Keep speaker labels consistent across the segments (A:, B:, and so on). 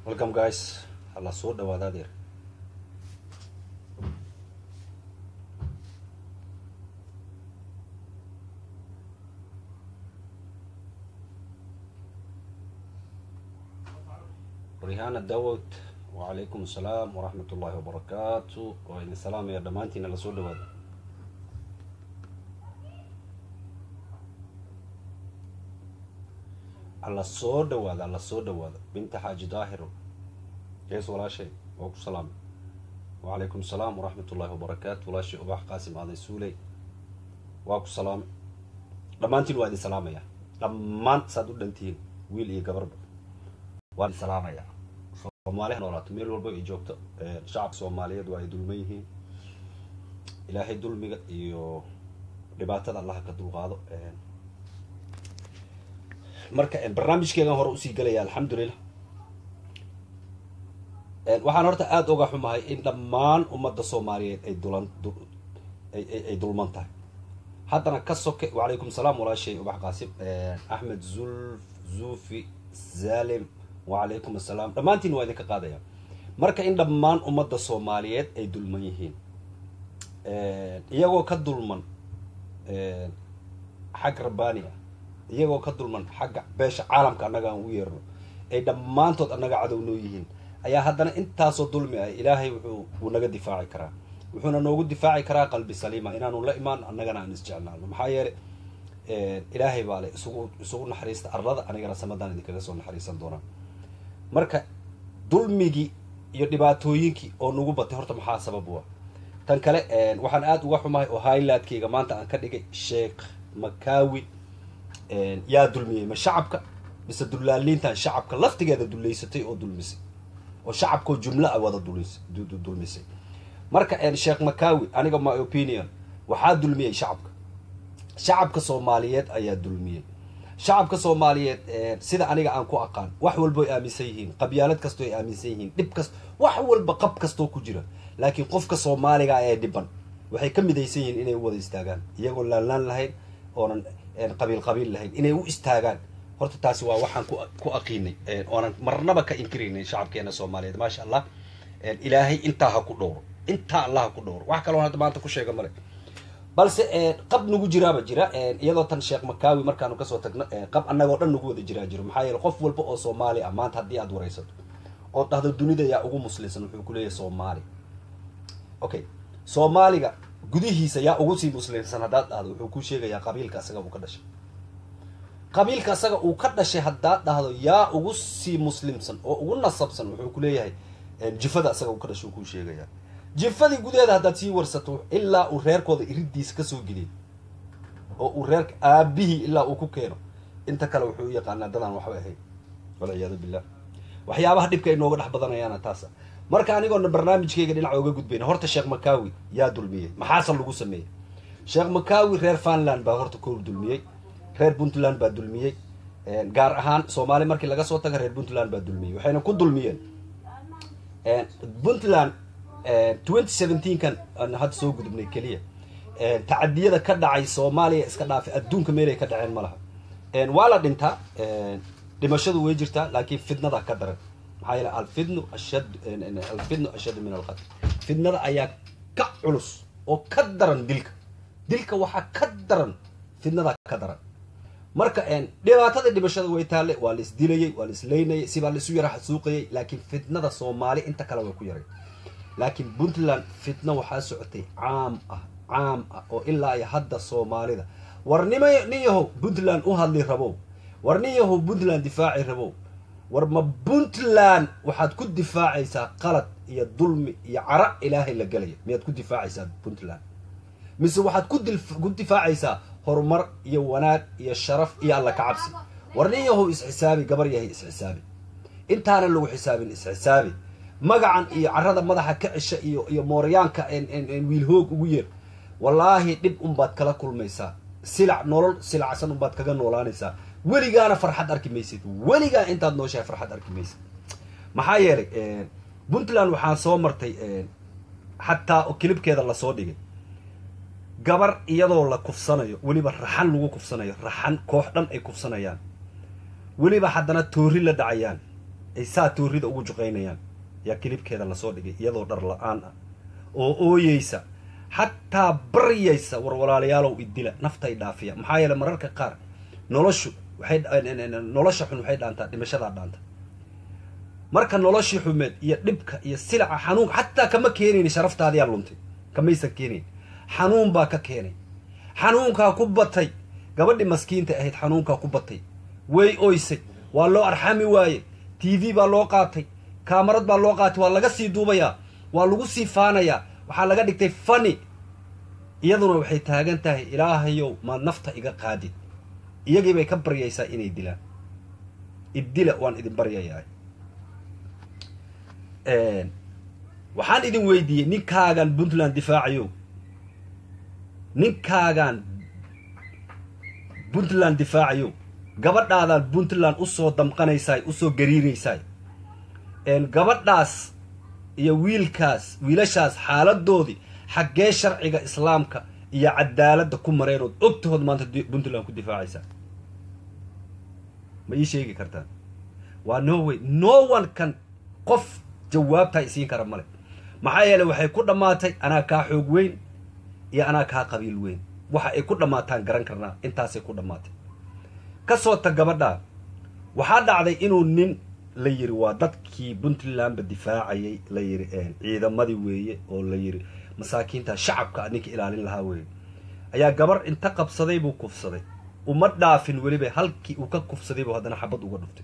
A: welcome guys hala soo dhawaada adeer rihana dawod wacalaykum asalaam waraxmat ullahi wabarakaatu waa idin salaamaya dhammaantiina la soo dhawaada alla soo dhawaada alla soo dhawaada binta xaaji daahiro gees walaashay waa ku salaamay wacalaykum asalaam waraxmat ullahi wabarakaatu walaashay ubax qaasim aaday suuley waa ku salaamay dhammaantiin waa idin salaamaya dhammaan saad u dhantihiin wiil iyo gabarba waa idin salaamaya soomaaliha noolaato meel walba ay joogto shacabka soomaaliyeed waa ay dulman yihiin ilaahay dulmiga iyo dhibaatada allaha ka dulqaado marka barnaamijkeegan hore usii gelaya alxamdulilah waxaan horta aada uga xumahay in dhammaan ummadda soomaaliyeed ay dulan ay dulman tahay haddana ka soke wacalaykum salaam walaashay ubax qaasim axmed zulf zufi zalim wacalaykum assalaam dhammaantiin waa idinka qaadaya marka in dhammaan ummadda soomaaliyeed ay dulman yihiin iyagoo ka dulman xag rabbaani ah iyagoo ka dulman xagga beesha caalamka annaga aan u yeerno ay dhammaantood annaga cadow noo yihiin ayaa haddana intaasoo dulmi ah ilaahay wuxuu wuu naga difaaci karaa wuxuuna noogu difaaci karaa qalbi saliima inaanu la imaan annagana aan isjeclaano maxaa yeele ilaahay baa le isugu isugu naxariista arlada anigana samadaan idinkaga soo naxariisan doonaa marka dulmigii iyo dhibaatooyinkii oo nagu batay horta maxaa sabab u ah tan kale waxaan aada uga xumahay oo highlightkayga maanta aan ka dhigay sheekh makawi yaa dulmiyey ma shacabka mise dullaaliintan shacabka laftigeeda dullaysatay oo dulmisay oo shacabkao jumlo a wada dulmisay marka sheekh makawi aniga my opinion waxaa dulmiyey shacabka shacabka soomaaliyeed ayaa dulmiyey shacabka soomaaliyeed sida aniga aan ku aqaan wax walbo ay aaminsan yihiin qabyaalad kastoo ay aaminsan yihiin dhib kast wax walba qab kastoo ku jira laakiin qofka soomaaliga ee dhiban waxay ka midaysan yihiin inay u wada istaagaan iyagoo laalaan lahayn oonan qabiil qabiil lahayn inay u istaagaan horta taasi waa waxaan ku aqiinay oonan marnaba ka inkiraynay shacabkeena soomaaliyeed maasha allah ilaahay intaa ha ku dhowro intaa allah ha ku dhowro wax kaloon hadda maanta ku sheega male balse qab nagu jiraaba jira iyadoo tan sheekh makawi markaanu kasoo tagno qab annagoo dhan nagu wada jiraa jiro maxaa yeele qof walba oo soomaali ah maanta haddii aad waraysato ood dhahdo dunida yaa ugu muslimsan wuxuu ku leeyahay soomaali okay soomaaliga gudihiisa yaa ugu sii muslimsan haddaad dhahdo wuxuu ku sheegayaa qabiilka asaga uu ka dhashay qabiilka asaga uu ka dhashay haddaad dhahdo yaa ugu sii muslimsan oo ugu nasabsan wuxuu ku leeyahay jifada asaga uu ka dhashay uu kuu sheegayaa jifadii gudaheeda haddaad sii warsato ilaa uu reerkooda iridiisa kasoo geliyo oo uu reerka aabihii ilaa uu ku keeno inta kale wuxuu u yaqaanaa dadaan waxba ahayn walciyaadu billah waxyaabaha dhibka ay nooga dhex badanayaana taasa marka anigoona barnaamijkayga dhinaca oga gudbayna horta sheekh makawi yaa dulmiyey maxaase lagu sameeyey sheekh makawi reer funland baa horta koor dulmiyey reer puntland baa dulmiyey gaar ahaan soomaali markii laga soo taga reer puntland baa dulmiyey waxayna ku dulmiyeen puntland twenty seventeenkan aan hadda soo gudubnay keliya tacadiyada ka dhacay soomaaliya iska dhaafay adduunka meelay ka dhaceen ma laha waa la dhintaa dhimashadu way jirtaa laakiin fidnada ka daran maxaa yeele alfidnu ashad alfidnu ashaddu min alqatl fidnada ayaa ka culus oo ka daran dilka dilka waxaa ka daran fidnada ka daran marka dhibaatada dhimashada way taalle waa la isdilayay waa la isleynayay sibaa la isu yara xasuuqayay laakiin fitnada soomaali inta kale way ku yaray laakiin puntland fitna waxaa socotay caam ah caam ah oo ilaa iyo hadda soomaalida war nima nin yahow puntland u hadli rabow war nin yahow puntland difaaci rabow war ma puntland waxaad ku difaacaysaa qalad iyo dulmi iyo cara ilaahay la gelaya miyaad ku difaacaysaa puntland mise waxaad ku difaacaysaa horumar iyo wanaag iyo sharaf iyo alla ka cabsi war nin yahow isxisaabi gabar yahay isxisaabi intaana lagu xisaabin isxisaabi magacan iyo carada madaxa ka cisha iyo iyo mooryaanka wiilhoog ugu yeer wallaahi dhib unbaad kala kulmaysaa silac nolol silacsan unbaad kaga noolaanaysaa weligaana farxad arki maysid weligaa intaad nooshahay farxad arki maysid maxaa yeelay puntland waxaan soo martay xataa kilibkeeda lasoo dhigay gabar iyadoo la kufsanayo weliba raxan lagu kufsanayo raxan koox dhan ay kufsanayaan weliba haddana toori la dhacayaan ay saa toorida ugu juqaynayaan yaa kilibkeeda lasoo dhigay iyadoo dhar la-aan ah oo ooyeysa xataa baryaysa war walaalayaalow idila naftay dhaafiya maxaa yeele mararka qaar noloshu waxay nolosha xun waxay dhaantaa dhimashadaa dhaanta marka noloshii xumeed iyo dhibka iyo silaca xanuunka xataa kama keenayn sharaftaadiyaa luntay kamaysan keenayn xanuun baa ka keenay xanuunkaa ku batay gabadhii maskiinta ahayd xanuunkaa ku batay way oysay waa loo arxami waaye t v baa loo qaatay kaamarad baa loo qaatay waa laga sii duubayaa waa lagu sii faanayaa waxaa laga dhigtay fani iyaduna waxay taagan tahay ilaahayow maad nafta iga qaadid iyagii bay ka baryaysaa inay dilaan iddila waan idin baryayaa waxaan idin weydiiyey ninkaagan puntland difaacayo ninkaagan puntland difaacayo gabadhaadaan puntland usoo damqanaysaay usoo gariiraysaay gabadhaas iyo wiilkaas wiilashaas xaaladoodii xaggee sharciga islaamka iyo cadaaladda ku mareenood ogtahood maanta puntland ku difaacaysaa ma ii sheegi kartaan waa no way no one kan qof jawaabtaa isiin kara male maxaa yeele waxay ku dhammaatay anaa kaa xoog weyn iyo anaa kaa qabiil weyn waxa ay ku dhammaataan garan karnaa intaasay ku dhammaatay ka soo tag gabadhaa waxaa dhacday inuu nin la yiri waa dadkii puntlandba difaacayay la yiri ciidamadii weeye oo la yiri masaakiinta shacabka ninka ilaalin lahaa weeye ayaa gabar inta qabsaday buu kufsaday uma dhaafin weliba halkii uu ka kufsaday buu haddana xabad uga dhuftay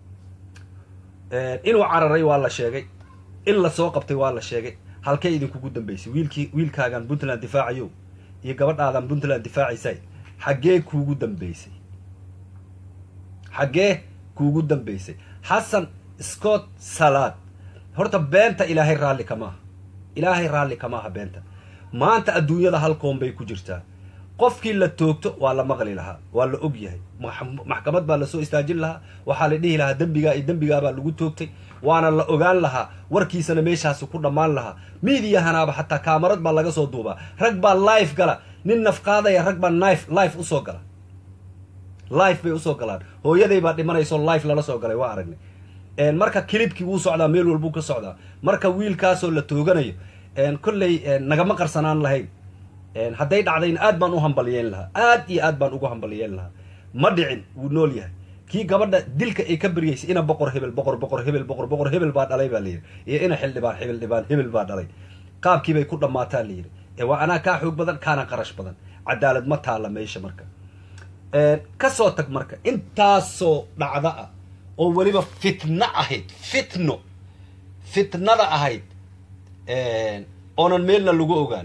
A: inuu cararay waa la sheegay in lasoo qabtay waa la sheegay halkee idinkugu dambaysay wiilkii wiilkaagan puntland difaacayo iyo gabadhaadan puntland difaacaysa xaggee kuugu dambaysay xaggee kuugu dambaysay xasan scott salaad horta beenta ilaahay raalli kamaaha ilaahay raalli kamaaha beenta maanta adduunyada halkoon bay ku jirtaa qofkii la toogto waa la maqli lahaa waa la og yahay maxkamad baa lasoo istaajin lahaa waxaa la dhihi lahaa dembigaa iyo dembigaabaa lagu toogtay waana la ogaan lahaa warkiisana meeshaasi ku dhammaan lahaa miidiyahanaaba xataa kaamarad baa laga soo duubaa rag baa life gala nin nafqaadaya rag baa nif life usoo gala life bay usoo galaan hooyaday baa dhimanayso life lala soo galay waa aragnay marka kilibkii wuu socdaa meel walbuu ka socdaa marka wiilkaasoo la tooganayo kolley nagama qarsanaan lahayn hadday dhacdayna aad baan u hambaliyeen lahaa aad iyo aad baan ugu hambaliyeen lahaa ma dhicin wuu nool yahay kii gabadha dilka ay ka baryaysay ina boqor hebel boqor boqor hebel boqor boqor hebel baa dhalay baa layidhi iyo ina xildhibaan hebel dhibaan hebel baa dhalay qaabkiibay ku dhammaataa layidhi ee waa anaa kaa xoog badan kaana qarash badan cadaalad ma taalla meesha marka ka soo tag marka intaasoo dhacda ah oo weliba fitno ahayd fitno fitnada ahayd oonan meelna lagu ogaan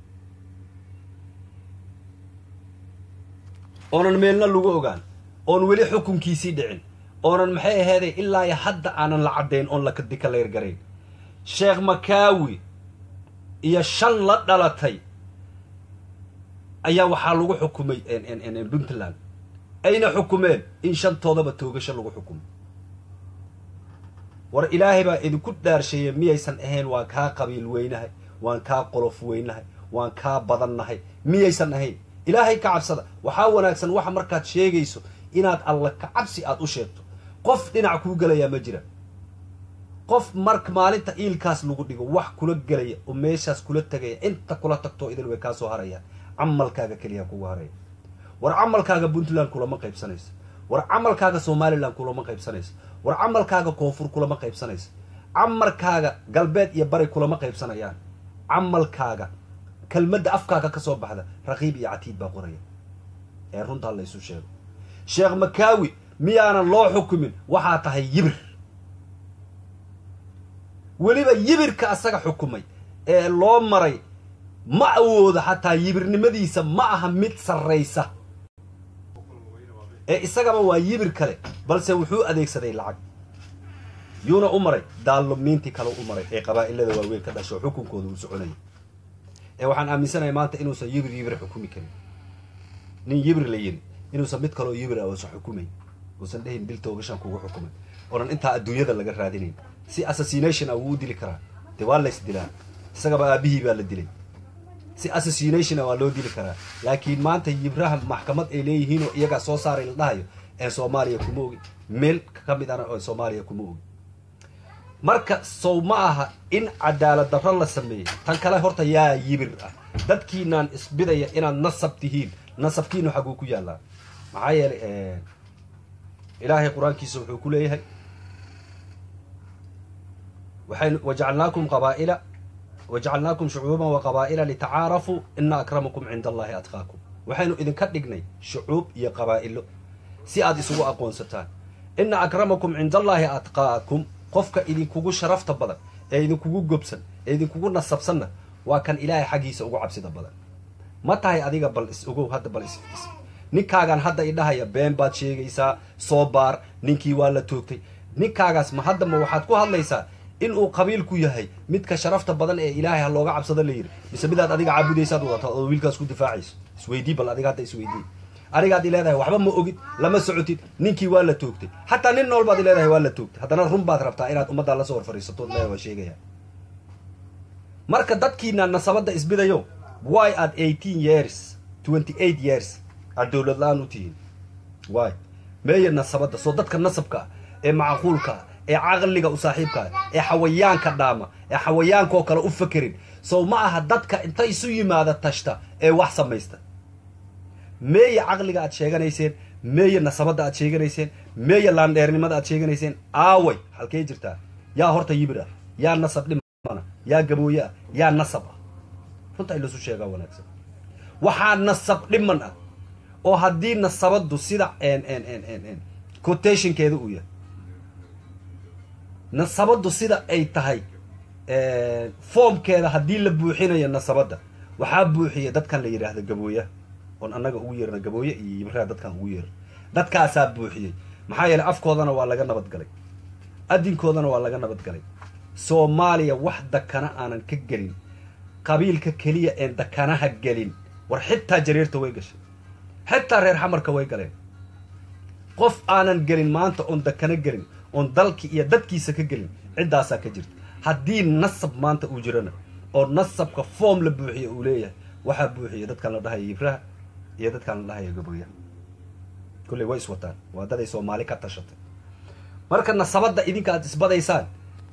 A: oonan meelna lagu ogaan oon weli xukunkiisii dhicin oonan maxay aheeday ilaa iyo hadda aanan la caddayn oon la dikaleergarayn sheekh makaawi iyo shan la dhalatay ayaa waxaa lagu xukumay puntland ayna xukumeen in shantoodaba toogasho lagu xukumo war ilaahay baa idinku dhaarsheeyey miyaysan ahayn waan kaa qabiil weynahay waan kaa qolof weynahay waan kaa badannahay miyaysan ahayn ilaahay ka cabsada waxaa wanaagsan waxa markaad sheegayso inaad alla ka cabsi aad u sheegto qof dhinac kuu gelayaa ma jira qof marka maalinta iilkaas lagu dhigo wax kula gelaya oo meeshaas kula tegaya inta kula tagtoo idin way kaa soo harayaan camalkaaga keliya kugu haraya war camalkaaga puntland kulama qaybsanayso war camalkaaga somalilan kulama qaybsanayso war camalkaaga koonfur kulama qaybsanayso camalkaaga galbeed iyo bari kulama qaybsanayaan camalkaaga kelmadda afkaaga ka soo baxda raqiib iyo catiid baa qoraya ee runtaa laysu sheego sheekh makaawi miyaanan loo xukumin waxaa tahay yibir weliba yibirka asaga xukumay ee loo maray ma awooda xataa yibirnimadiisa ma aha mid sarraysa ee isagaba waa yibir kale balse wuxuu adeegsaday lacag yuuna u maray daallubniintii kale u maray ee qabaa'ilada waaweyn ka dhasho xukunkooda uu soconayay ee waxaan aaminsanahay maanta inuusan yibir yibir xukumi karin nin yibir la yiri inuusan mid kaloo yibir ah uusan xukumayn uusan dhehin dil toogashaan kugu xukumay oonan intaa adduunyada laga raadinayn si assassination ah wuu u dili karaa dee waa lays dilaa isagaba aabihii baa la dilay si assassination ah waa loo dili karaa laakiin maanta yibraha maxkamad ay leeyihiinoo iyagaa soo saaray la dhahayo ee soomaaliya kuma ogi meel ka mid ana oo soomaaliya kuma ogi marka sow ma aha in cadaalad darro la sameeyey tan kale horta yaa yibir ah dadkiinaan isbidaya inaad nasab tihiin nasabkiinu xaguu ku yaallaa maxaa yeelay ilaahay qur-aankiisa wuxuu ku leeyahay waxaynu wajacalnaakum qabaa'ila wajacalnaakum shucuuban wa qabaa'ila litacaarafuu ina akramakum cinda allahi atqaakum waxaynu idinka dhignay shucuub iyo qabaa'ilo si aad isugu aqoonsataan ina akramakum cinda allaahi atqaakum qofka idinkugu sharafta badan ee idinkugu gobsan ee idinkugu nasabsanna waa kan ilaahay xaggiisa ugu cabsida badan ma tahay adiga bal is ogow hadda bal is ninkaagaan hadda idhahaya been baad sheegaysaa soo baar ninkii waa la toogtay ninkaagaas ma hadda ma waxaad ku hadlaysaa in uu qabiilku yahay midka sharafta badan ee ilaahay ha looga cabsado la yidhi mise midaad adiga caabudaysaad wadata oo wiilkaas ku difaacayso isweydii bal adiga hadda isweydii anigaad i leedahay waxba ma ogid lama socotid ninkii waa la toogtay xataa nin nool baad i leedahay waa la toogtay haddana run baad rabtaa inaad ummaddaa lasoo hor fadhiisatood le waa sheegaya marka dadkiina nasabadda isbidayo why aad eighteen years twenty eight years aad dowlad la-aan u tihiin why meeya nasabadda soo dadka nasabka ah ee macquulka ah ee caqliga u saaxiibka ah ee xawayaanka dhaama ee xawayaankaoo kale u fakerin sow ma aha dadka inta isu yimaada tashta ee wax samaysta meeya caqliga aad sheeganayseen meeya nasabadda aad sheeganayseen meeya laandheernimada aad sheeganayseen aaway halkee jirtaa yaa horta yibir ah yaa nasab dhimana yaa gabooye ah yaa nasab ah runta in lasu sheegaa wanaagsan waxaa nasab dhiman ah oo haddii nasabaddu sida quotationkeeda uu yahay nasabaddu sida ay tahay foomkeeda haddii la buuxinayo nasabadda waxaa buuxiya dadkan la yidhaahdo gabooyaha oon annaga ugu yeerna gabooye iyo yibiraha dadkaan ugu yeerna dadkaasaa buuxiyey maxaa yeeley afkoodana waa laga nabadgalay adinkoodana waa laga nabadgalay soomaaliya wax dakana aanan ka gelin qabiilka keliya een dakanaha gelin war xitaa jareerta way gashay xitaa reer xamarka way galeen qof aanan gelin maanta oon dakana gelin oon dalki iyo dadkiisa ka gelin ciddaasaa ka jirta haddii nasab maanta uu jirana oo nasabka foom la buuxiya uu leeyahay waxaa buuxiya dadkaan la dhahaya yibraha iyo dadkaan la dhahaya gabooyaha kulley way iswataan waa daday soomaali ka tashatay marka nasabadda idinka aad isbadaysaan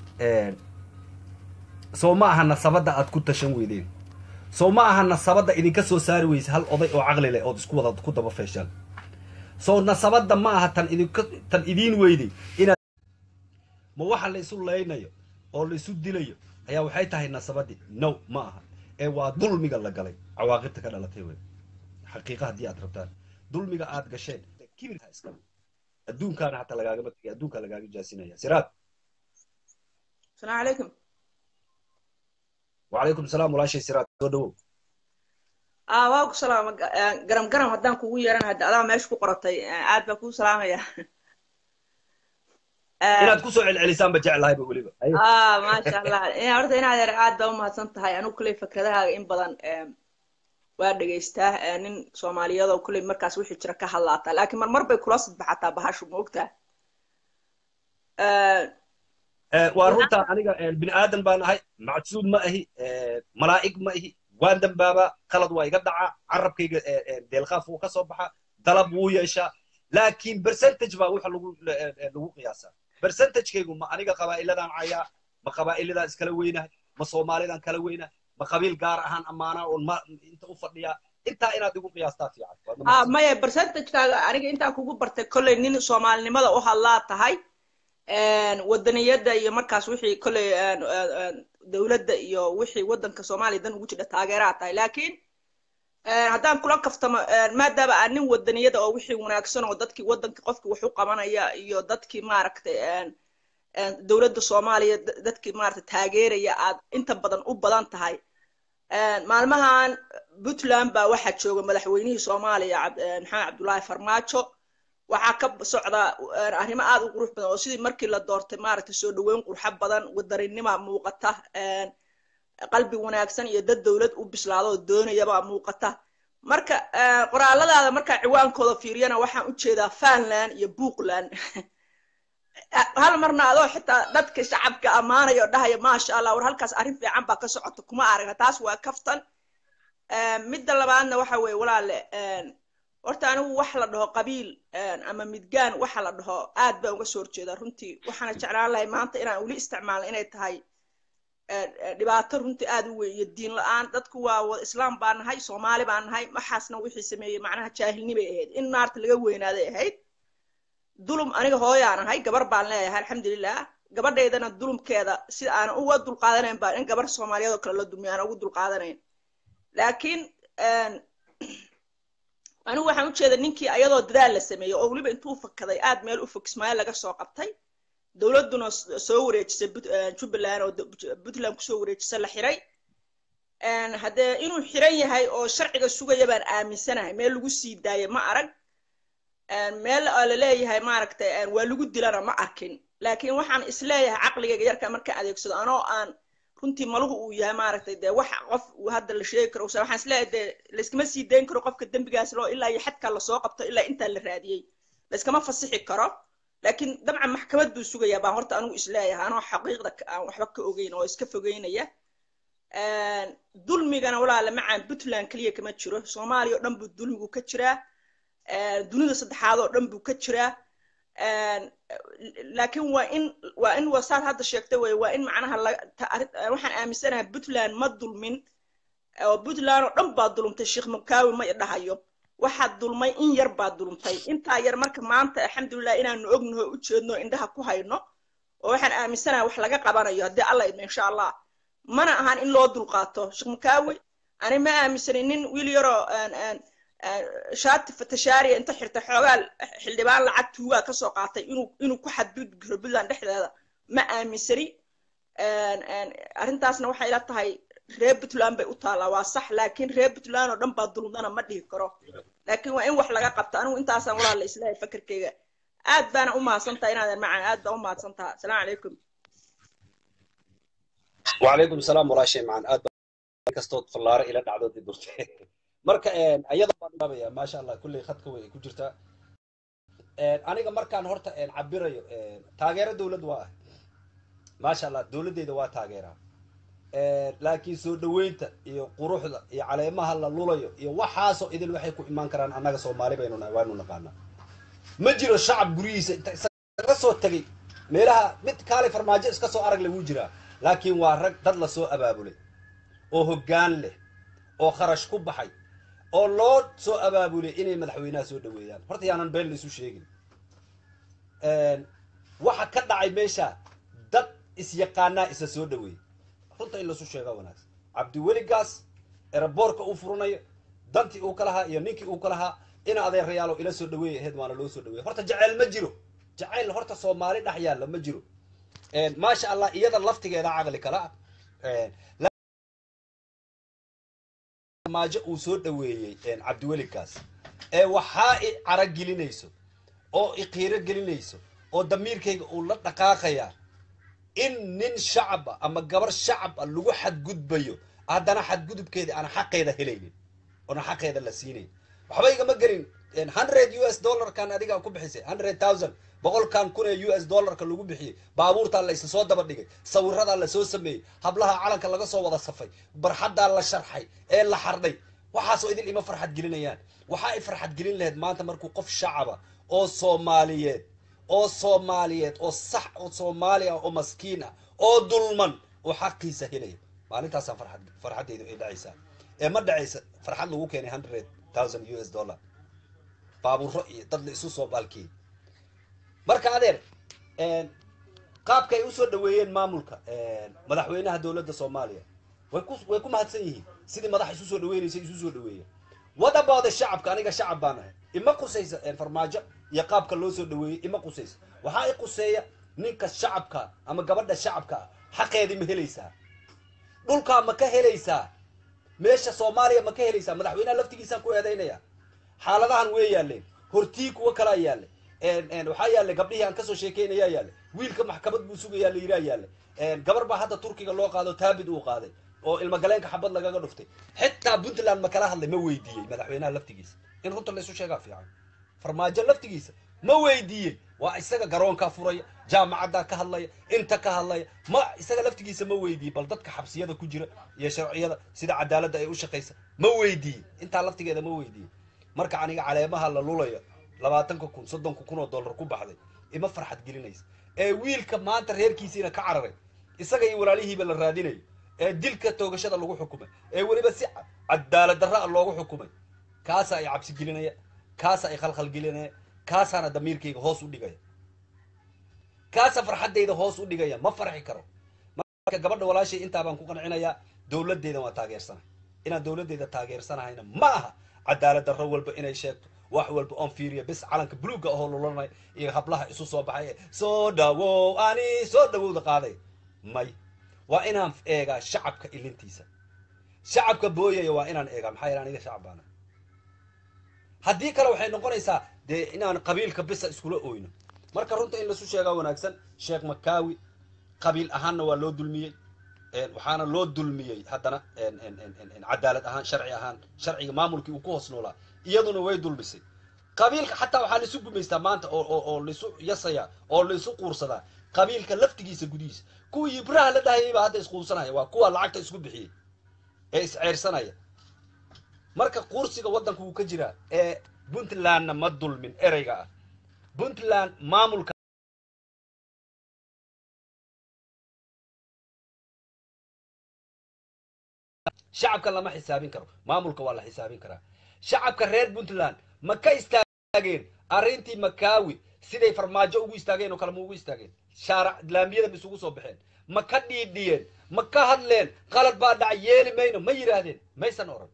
A: soo ma aha nasabadda aad ku tashan weydeen soo ma aha nasabadda idinka soo saari weysa hal oday oo caqli leh ood isku wada ku daba feeshaan soo nasabadda ma aha tan idinka tan idiin weyday inaad ma waxa la isu leynayo oo la isu dilayo ayaa waxay tahay nasabaddii no ma aha ee waa dulmiga la galay cawaaqibta ka dhalatay wey xaqiiqa haddii aad rabtaan dulmiga aad gasheen kibirka iska adduunkaana hataa lagaagama tegay adduunkaa lagaaga jaasinaya siraad
B: السلام عليكم
A: وعليكم السلام walaashay siraad soo dhawow
B: aa waa ku salaama garam garam haddaan kugu yeeran hadda adaa meesha ku qoratay aad baa kuu salaamaya
A: inaad kusoo celcelisaanba jeclahayba weliba
B: aa maasha allah horta inaad yar aad baa umahadsan tahay anigu kuley fikradahaaga in badan waa dhegaystaa nin soomaaliyeed oo kuley markaas wixii jira ka hadlaataa laakiin marmar bay kula sadbaxataa bahashu ma ogtaa
A: waa runtaa aniga bini aadan baan ahay macsuub ma ahi malaa'ig ma ahi waan dambaabaa qalad waa iga dhacaa carabkayga deelqaaf wuu ka soo baxaa dalab wuu yeeshaa laakiin percentage baa waxa lagu lagu qiyaasaa percentagekaygu ma aniga qabaa'iladaan cayaa ma qabaa'illadaan iskala weynahay ma soomaalidaan kala weynahay ma qabiil gaar ahaan ammaanaa oon ma inta u fadhiyaa intaa inaad igu qiyaastaa fiican
B: maya percentagekaaga aniga intaan kugu bartay kolley nin soomaalinimada u hadlaa tahay wadaniyadda iyo markaas wixii kolley dowladda iyo wixii waddanka soomaaliya dan ugu jira taageeraa tahay laakiin haddaan kula kaftamo maadaama aan nin wadaniyada oo wixii wanaagsan oo dadkii waddanka qofkii wax u qabanaya iyo dadkii maaragtay dowladda soomaaliya dadkii maaragtay taageeraya aad inta badan u badan tahay maalmahan puntland baa waxaa jooga madaxweynihii soomaaliya maxamed cabdullaahi farmaajo waxaa ka socda arrimo aad u qurux badan oo sidii markii la doortay maaragtay soo dhaweyn qurxo badan wadarinima muuqata qalbi wanaagsan iyo dad dowlad u bislaado oo doonayaba muuqata marka qoraalladaada markaa ciwaankooda fiiriyana waxaan u jeedaa fanland iyo buuqland hal marna adoo xitaa dadka shacabka ammaanaya oo dhahaya maasha allah war halkaas arrin fiican baa ka socota kuma aragna taas waa kaftan midda labaadna waxa weeye walaale horta anigu wax la dhaho qabiil ama midgaan waxa la dhaho aad baan uga soo horjeedaa runtii waxaana jeclaan lahay maanta inaan weli isticmaalno inay tahay dhibaato runtii aad u weyn iyo diin la-aan dadku waa wada islaam baan nahay soomaali baan nahay waxaasna wixii sameeyey macnaha jaahilnimay ahayd in naarta laga weynaaday ahayd dulum aniga hooyaan ahay gabar baan leeyahay alxamdulilah gabadhaydana dulumkeeda sida aanan uga dulqaadanayn baan in gabar soomaaliyeed oo kale la dumiyo aanan ugu dulqaadanayn laakiin anigu waxaan ujeeda ninkii ayadoo dadaal la sameeyey oo weliba intuu fakaday aad meel u fog ismaail laga soo qabtay dowladduna soo wareejisay jubbaland oo puntland kusoo wareejisa la xiray haddee inuu xiran yahay oo sharciga sugaya baan aaminsanahay meel lagu sii daayay ma arag meel la leeyahay maaragtay waa lagu dilana ma arkin laakiin waxaan isleeyahay caqligayga yarka markaan adeegsado anoo aan runtii maluhu uu yahay maaragtay dee wax qof uu hadda la sheegi karo waxaan isleeyahay dee layskama sii dayn karo qofka dembigaas loo ilaa iyo xadkaa lasoo qabto ilaa intaa la raadiyey layskama fasixi karo laakiin dabcan maxkamad buu sugayaa baan horta anigu isleeyahay anoo xaqiiqda aan waxba ka ogeyn oo iska fogeynaya dulmigana walaala macaan puntland keliya kama jiro soomaaliya oo dhan buu dulmigu ka jiraa dunida saddexaad oo dhan buu ka jiraa laakiin waa in waa in wasaad hadda sheegtay wey waa in macnaha waxaan aaminsanahay puntland ma dulmin oo puntland oo dhan baa dulumtay sheekh mukaawi ma idhahayo waxaad dulmay in yar baa dulumtay intaa yar marka maanta alxamdulilah inaanu ognaho u jeedno indhaha ku hayno oo waxaan aaminsanahay wax laga qabanayo haddii alla idmo insha allah mana ahan in loo dulqaato sheekh mukaawi ani ma aaminsanin nin wiil yaroo shaati fatashaariya inta xirtay xoogaa xildhibaan lacag tuugaa kasoo qaatay inuu inuu ku xadgudbi karo puntland dhexdeeda ma aaminsani arrintaasna waxay ila tahay reer puntland bay u taallaa waa sax laakiin reer puntland oo dhan baa dulmdana ma dhihi karo laakiin waa in wax laga qabto anigu intaasaan walaala islahay fakerkeyga aad baana u mahadsantaha inaadan macaan aad baa u mahadsantaha asalaamu calaykum
A: وعليكم السلام ولا شيء معن آد كستود فلارة إلى دعوة دي درتي marka ayada baan dhaabaya maasha allah kulley khadka way ku jirtaa aniga markaan horta cabirayo taageero dowlad waa ah maasha allah dowladdeeda waa taageeraa laakiin soo dhaweynta iyo quruxda iyo caleemaha la lulayo iyo waxaasoo idil waxay ku imaan karaan annaga soomaali baynu waanu naqaanaa ma jiro shacab guryihiisa inta isaga soo tegay meelaha mid kaale farmaajo iska soo arag lagu jiraa laakiin waa rag dad lasoo abaabulay oo hoggaan leh oo kharash ku baxay oo loo soo abaabulay inay madaxweynaha soo dhaweeyaan horta yaanan been laisu sheegin waxa ka dhacay meesha dad isyaqaanaa isa soo dhaweeyey runta in laisu sheegaa wanaagsan cabdiweligaas eraboorka uu furanayo dantii uu ka lahaa iyo ninkii uu ka lahaa ina adeerayaalo ila soo dhaweeyay ahayd waana loo soo dhaweeyay horta jaceyl ma jiro jaceyl horta soomaali dhex yaalla ma jiro maasha allah iyada laftigeeda caqli kala maajo uu soo dhaweeyey cabdiwelikaas ee waxaa i caragelinayso oo i qiiro gelinayso oo damiirkayga uu la dhaqaaqayaa in nin shacaba ama gabar shacab a lagu xadgudbayo haddana xadgudubkeeda aan xaqeeda helaynin oona xaqeeda la siinayn waxba igama gelin hundred u s dollarkan adiga ku bixisay hundred thousand boqolkan kun ee u s dollarka lagu bixiyey baabuurtaa la isla soo daba dhigay sawiradaa lasoo sameeyey hablaha calanka laga soo wada safay barxaddaa la sharxay ee la xardhay waxaasoo idil ima farxad gelinayaan waxaa ay farxad gelin lahayd maanta markuu qof shacaba oo soomaaliyeed oo soomaaliyeed oo sax oo soomaali ah oo maskiin ah oo dulman oo xaqiisa helaya maalintaasaa farxad farxaddaydu ay dhacaysaa ee ma dhacaysa farxad lagu keenay hundred thousand u s dollar baabuuro iyo dad la isu soo baalkiyey marka adeer qaabka ay usoo dhaweeyeen maamulka madaxweynaha dowladda soomaaliya way ku way ku mahadsan yihiin sidii madax isu soo dhaweynaysa isu soo dhaweeya wada booda shacabka aniga shacab baan ahay ima qusaysa farmaajo iyo qaabka loo soo dhaweeyey ima qusaysa waxaa i quseeya ninka shacabka ama gabadha shacabka ah xaqeedii ma helaysaa dhulkaa ma ka helaysaa meesha soomaaliya ma ka helaysaa madaxweynaha laftigiisaan ku eedaynaya xaaladahan way yaaleen hortii kuwa kalaa yaallay waxaa yaallay gabdhihii aan kasoo sheekeynayaa yaallay wiilka maxkamad buu sugayaa la yiraa yaallay gabar baa hadda turkiga loo qaado taabid uu qaaday oo ilmagaleenka xabad lagaga dhuftay xitaa puntland ma kala hadlay ma weydiiyey madaxweynaha laftigiisa in runta laysu sheegaa fiican farmaajo laftigiisa ma weydiiyey waa isaga garoonkaa furaya jaamacaddaa ka hadlaya inta ka hadlaya ma isaga laftigiisa ma weydiiyey bal dadka xabsiyada ku jira iyo sharciyada sida cadaaladda ay u shaqaysa ma weydiiyey intaa laftigeeda ma weydiiyey marka aniga caleemaha la lulayo labaatanka kun soddonka kun oo dollar ku baxday ima farxad gelinaysa ee wiilka maanta reerkiisiina ka cararay isaga iyo walaalihiiba la raadinayo ee dilka toogashada lagu xukumay ee weliba si cadaalad darra a loogu xukumay kaasa ay cabsi gelinaya kaasa ay khalkhal gelinaya kaasaana damiirkayga hoos u dhigaya kaasa farxaddayda hoos u dhigaya ma farxi karo marka gabadha walaashay intaa baan ku qancinayaa dowladdeeda waa taageersana inaan dowladdeeda taageersanahayna ma aha cadaalad darro walba inay sheegto wax walba oon fiiriya bis calanka buluugga ahoo lulanay iyo hablaha isu soo baxay ee soo dhawow ani soo dhawowda qaaday may waa inaan eegaa shacabka ilintiisa shacabka booyaya waa inaan eegaa maxaa yeele aniga shacab baana haddii kale waxay noqonaysaa dee inaan qabiilka bisa iskula oyno marka runta in lasu sheegaa wanaagsan sheekh makaawi qabiil ahaanna waa loo dulmiyey waxaana loo dulmiyey haddana cadaalad ahaan sharci ahaan sharciga maamulkii uu ku hoos noolaa iyaduna way dulmisay qabiilka xataa waxaa laisu gumaystaa maanta oo oo laisu yasayaa oo laisu quursadaa qabiilka laftigiisa gudihiisa kuwii ibraha la dhahayay baa hadda isquursanaya waa kuwa lacagta isku bixiyey ee isceyrsanaya marka quursiga waddanka wuu ka jiraa ee puntlandna ma dulmin ereyga ah puntland maamulka shacabka lama xisaabin karo maamulka waa la xisaabin karaa shacabka reer puntland ma ka istaageen arrintii makaawi siday farmaajo ugu istaageen oo kale ma ugu istaageen shaarac laamiyada ma isugu soo baxeen ma ka dhiidhiyeen ma ka hadleen qalad baa dhacay yeeli mayno ma yidhaahdeen maysan oran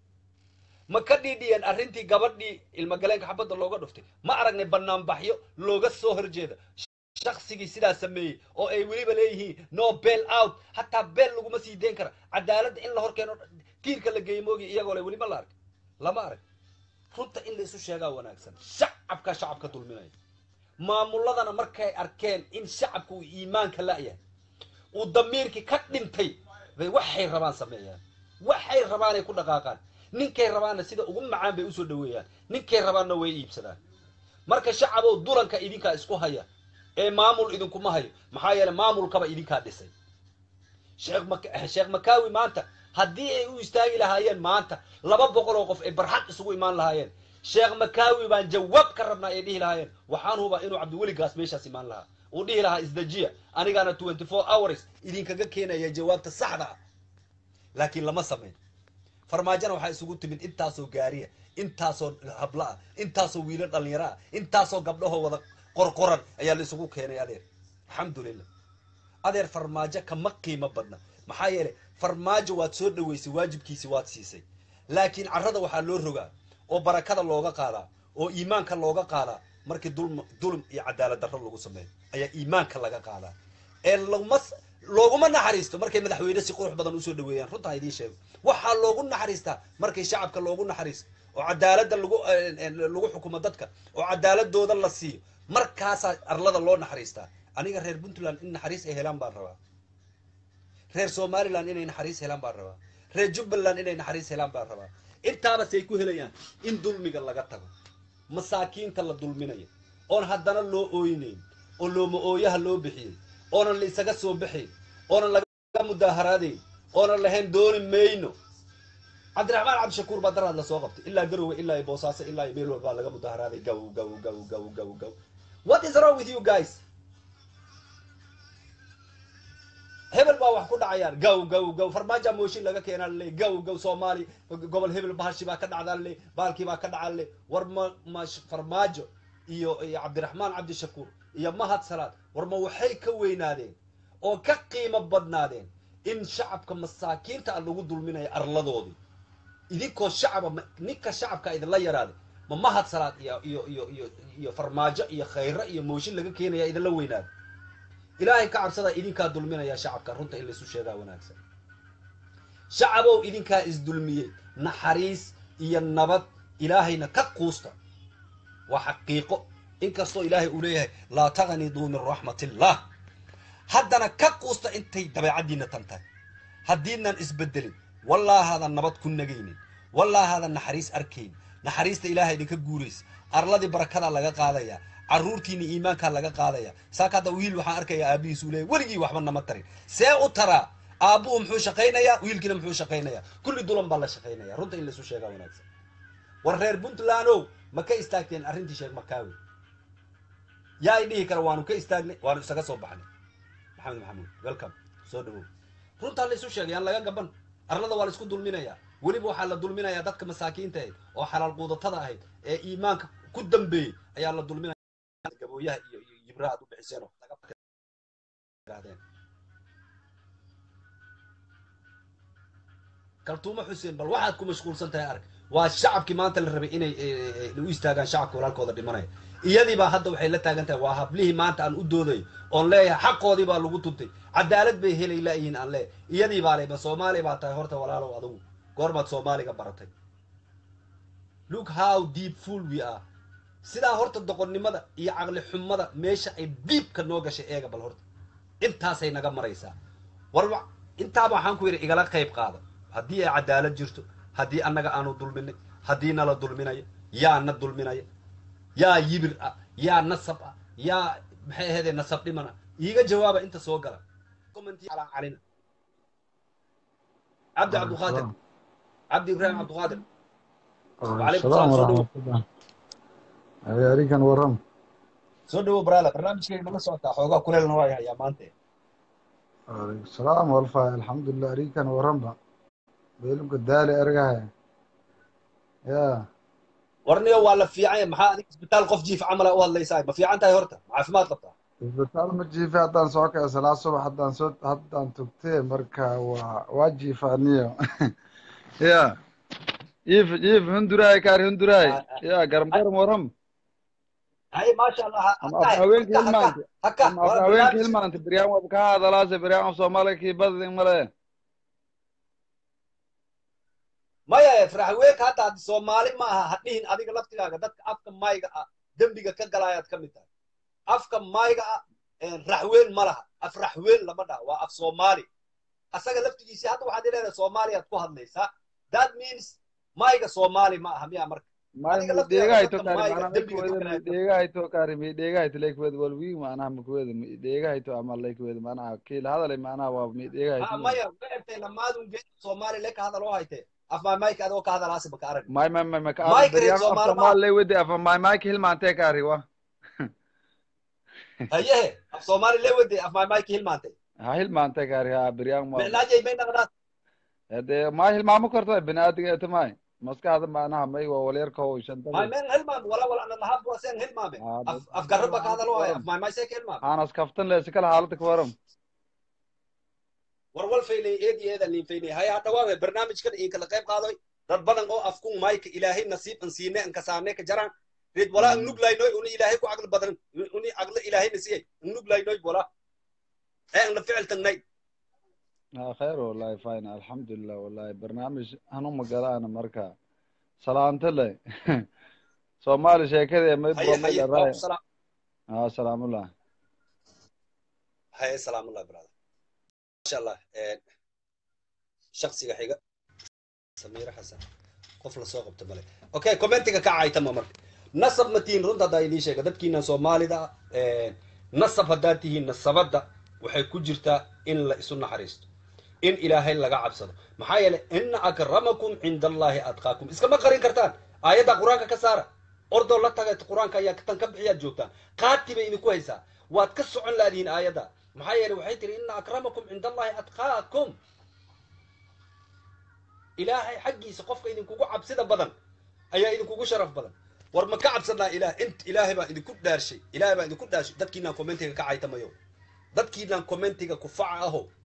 A: ma ka dhiidhiyeen arrintii gabadhii ilmagaleenka xabadda looga dhuftay ma aragnay banaanbaxyo looga soo horjeeda shaksigii sidaa sameeyey oo ay weliba leeyihiin no bel out hataa beel laguma sii dayn kara cadaaladda in la hor keeno tiirka la geeyo moogi iyagoo le weli ma la arag lama arag runta in la isu sheegaa wanaagsan shacabka shacabka dulminaya maamuladana markay arkeen in shacabka uu iimaanka la'yahay uu damiirkii ka dhintay bay waxay rabaan sameeyaan waxay rabaanay ku dhaqaaqaan ninkay rabaanna sida ugu macaan bay usoo dhaweeyaan ninkay rabaanna way iibsadaan marka shacabow dulanka idinkaa isku haya ee maamul idinkuma hayo maxaa yeele maamulkaba idinkaa dhisay sheekh mak sheekh makaawi maanta haddii ay u istaagi lahaayeen maanta laba boqol oo qof ay barxad isugu imaan lahaayeen sheekh makaawi baan jawaab ka rabnaa ay dhihi lahaayeen waxaan hubaa inuu cabdiweligaas meeshaas imaan lahaa uu dhihi lahaa isdajiya anigaana twenty four hours idinkaga keenaya jawaabta saxda ah laakiin lama samayn farmaajona waxaa isugu timid intaasoo gaariya intaasoo habla ah intaasoo wiilo dhalinyaro ah intaasoo gabdhahoo wada qorqoran ayaa la isugu keenay adeer alxamdulilah adeer farmaajo kama qiimo badna maxaa yeelay farmaajo waad soo dhaweysay waajibkiisi waad siisay laakiin carrada waxaa loo rogaa oo barakada looga qaadaa oo iimaanka looga qaadaa markii dulm dulm iyo cadaalad darro lagu sameeyo ayaa iimaanka laga qaadaa ee laguma looguma naxariisto markay madaxweyne si qurux badan usoo dhaweeyaan runta ha idiin sheego waxaa loogu naxariistaa markay shacabka loogu naxariisto oo cadaaladda lagu lagu xukumo dadka oo cadaaladooda la siiyo markaasaa arlada loo naxariistaa aniga reer puntland in naxariis ay helaan baan rabaa reer somaliland inay naxariis helaan baan rabaa reer jubbaland inay naxariis helaan baan rabaa intaaba say ku helayaan in dulmiga laga tago masaakiinta la dulminayo oon haddana loo ooynayn oo looma ooyaha loo bixiyey oonan la isaga soo baxayn oonan laga mudaaharaadayn oonan lahayn dooni mayno cabdiraxmaan cabdishakuur baa daraad lasoo qabtay ilaa garowe ilaa boosaaso ilaa meel walbaa laga mudaaharaaday gaw gaw gaw gaw gaw gaw what is wrong with you guys hebel baa wax ku dhacayaan gaw gaw gaw farmaaja mooshin laga keenaa laleey gaw gaw soomaali gobol hebel bahashi baa ka dhacdaa laleey baalkii baa ka dhacaa laleey war ma ma farmaajo iyo iyo cabdiraxmaan cabdishakuur iyo mahad salaad war ma waxay ka weynaadeen oo ka qiimo badnaadeen in shacabka masaakiinta a lagu dulminayo arladoodii idinkoo shacaba ninka shacabka idinla yaraaday ma mahad salaad iyo iyo iyo iyo iyo farmaajo iyo khayro iyo mooshin laga keenaya idinla weynaaday ilaahay ka cabsada idinkaa dulminaya shacabka runta in laysu sheegaa wanaagsan shacabow idinkaa isdulmiyey naxariis iyo nabad ilaahayna ka quusta waa xaqiiqo inkastoo ilaahay uu leeyahay laa taqniduu min raxmatillah haddana ka quusta intay dabeecaddiina tan tahay haddiidnan isbedelin wallaahadan nabad ku nagaynin wallaahadan naxariis arkayn naxariista ilaahay idinka guuraysa arladii barakadaa laga qaadaya carruurtiina iimaankaa laga qaadaya saaka hadda wiil waxaan arkayaa aabihiis uu leeyahy weligii waxba nama tarin see u taraa aabbuhu muxuu shaqaynayaa wiilkiina muxuu shaqaynayaa kulli dulan baa la shaqaynaya runta in laisu sheegaa wanaagsan war reer puntlandow ma ka istaagteen arrintii sheekh makaawi yaa i dhihi kara waanu ka istaagnay waanu isaga soo baxnay maxamed maxamuud welcome soo dhawow runtaa la isu sheegay aan laga gaban arlada waa la isku dulminayaa weliba waxaa la dulminayaa dadka masaakiinta ahayd oo xalaal quudatada ahayd ee iimaanka ku dambeeyey ayaa la dulminaya gabooyaha iyo iyo yibra aad u bixiseen oo dagaadeen kaltuumo xuseen bal waxaad ku mashquulsan tahay arag waa shacabkii maanta la rabay inay u istaagaan shacabka walaalkooda dhimanaya iyadii baa hadda waxay la taagan tahay waa hablihii maanta aan u doodayo oon leeyahay xaqoodii baa lagu tuntay cadaalad bay helay laayihiin aan leeyahay iyadii baa le ma soomaali baa tahay horta walaalow adugu goormaad soomaaliga baratay look how deep full we are sidaa horta doqonnimada iyo caqli xumada meesha ay diibka noo gashay eega bal horta intaasay naga maraysaa war intaaba waxaan ku yidhi igala qayb qaada haddii ay cadaalad jirto haddii annaga aanu dulminay haddii nala dulminayo yaa na dulminaya yaa yibir ah yaa nasab ah yaa maxay ahaydee nasab dhiman ah iiga jawaaba inta soo gala calina cabdi cabduqaadir cabdi ibraahim cabduqaadir وعليكم السلام ورحمة الله
C: أريكان ورم
A: soo dhawow brala barnaamijkayga nala socotaa xoogaa kuleelna waa hayaa maanta
C: عليكم السلام والفا الحمد لله أريكان ورم بيلم قدالي أرجعها يا
A: warniyo waa la fiican yahay maxaa adig isbitaal qof jiif camala u hadlaysaa ma fiican tahay horta ma caafimaad qabtaa
C: isbitaal ma jiifa haddaan soo kacay salaa subax haddaan soo haddaan tugtee marka waa waa jiifaaniyo ya jiif jiif hunduraay kaar hunduraay ya garam garam waram
A: hay maasha allah
C: ama af haweenka hilmaanta
A: haka
C: ama af haweenka hilmaanta biryaan wab ka hadalaase biryaan af soomaaliya kii badin male
A: maya faraxweeka hadda haddi soomaali ma aha hadhihin adiga laftigaaga dadka afka mayga ah dembiga ka galaayaad ka mid tahay afka mayga ah raxween ma laha af raxween lama dhaha waa af soomaali asaga laftigiisii hadda waxaad leedahay soomaaliyaad ku hadlaysaa that means mayga soomaali ma aha miya marka
C: midheegahayto kaari mana lakweda midheegahayto kaari midheegahayto lakweda walwi manaha makweda midheegahayto ama lakweda manaha kiila hadalay manaha waa midheegahayto
A: maya ma egtay lamaadun geed soomaali le ka hadal oo hayte af maymayka adoo ka hadalaasi baka arag
C: may may may maka
A: Mike
C: beryan
A: reer
C: af
A: Soomaali ma-
C: somaali laywede afa may mayka hilmaantee kaari wa
A: hayehe af soomaali le wede af maymayka hilmaantay
C: ha hilmaantee kaari ha beryan ma
A: micnaajay may naqdaas
C: de ma hilmaamo karto binaadiga eta may maskaxda manaha may waa walyarkaho
A: may
C: shantada
A: men hilmaame wala wala ana lahab wasen hilmaame af af garra baka hadal oo haya af maymaysee ka hilmaame
C: aanas kaftan le sikala haalada ka waram
A: war wal faylay eedi eeda nin faylay haya dhawaawe barnaamijkan in kala qayb qaadoy dad badan oo afkun mayka ilaahay nasiib an siine an kasaane ka jaraan red wala an nuglaynoy uni ilaahay ku aqli badan uni aqli ilaahay nasiyay an nuglaynoy wala ee an la ficil tagnay
C: ha khayr wallahi fine alxamdulilah wallahi barnaamij hanu magalaana marka salaante le soomaali sheekadee may
A: haye haye
C: buramay
A: waa salaam
C: ha salaamullah
A: haye salaamullah brother masha allah ee shakhsiga xiga samiira xasan qof la soo qabta male okay commentiga ka caaytama marka nasab ma tihiin runta haddaa idiin sheega dadkiina soomaalida ah ee, nasab haddaad tihiin nasabadda waxay ku jirtaa in la isu naxariisto in ilaahay laga cabsado maxaa yeelay ina akramakum cinda allahi atqaakum iskama qarin kartaan aayadda qur-aanka ka saara ordoo la taga qur-aanka ayaa tan ka bixiyaad joogtaan qaati bay idinku haysaa waad ka socon laadihiin aayadda maxaa yeelay waxay tiri ina akramakum cinda allahi atqaakum ilaahay xaggiisa qofka idinkugu cabsida badan ayaa idinkugu sharaf badan war ma ka cabsanaa ilaah int ilaahay baa idinku dhaarshay ilaahay baa idinku dhaarshay dadkiinaan commentiga ka caytamayo dadkiinaan commentiga kufaca aho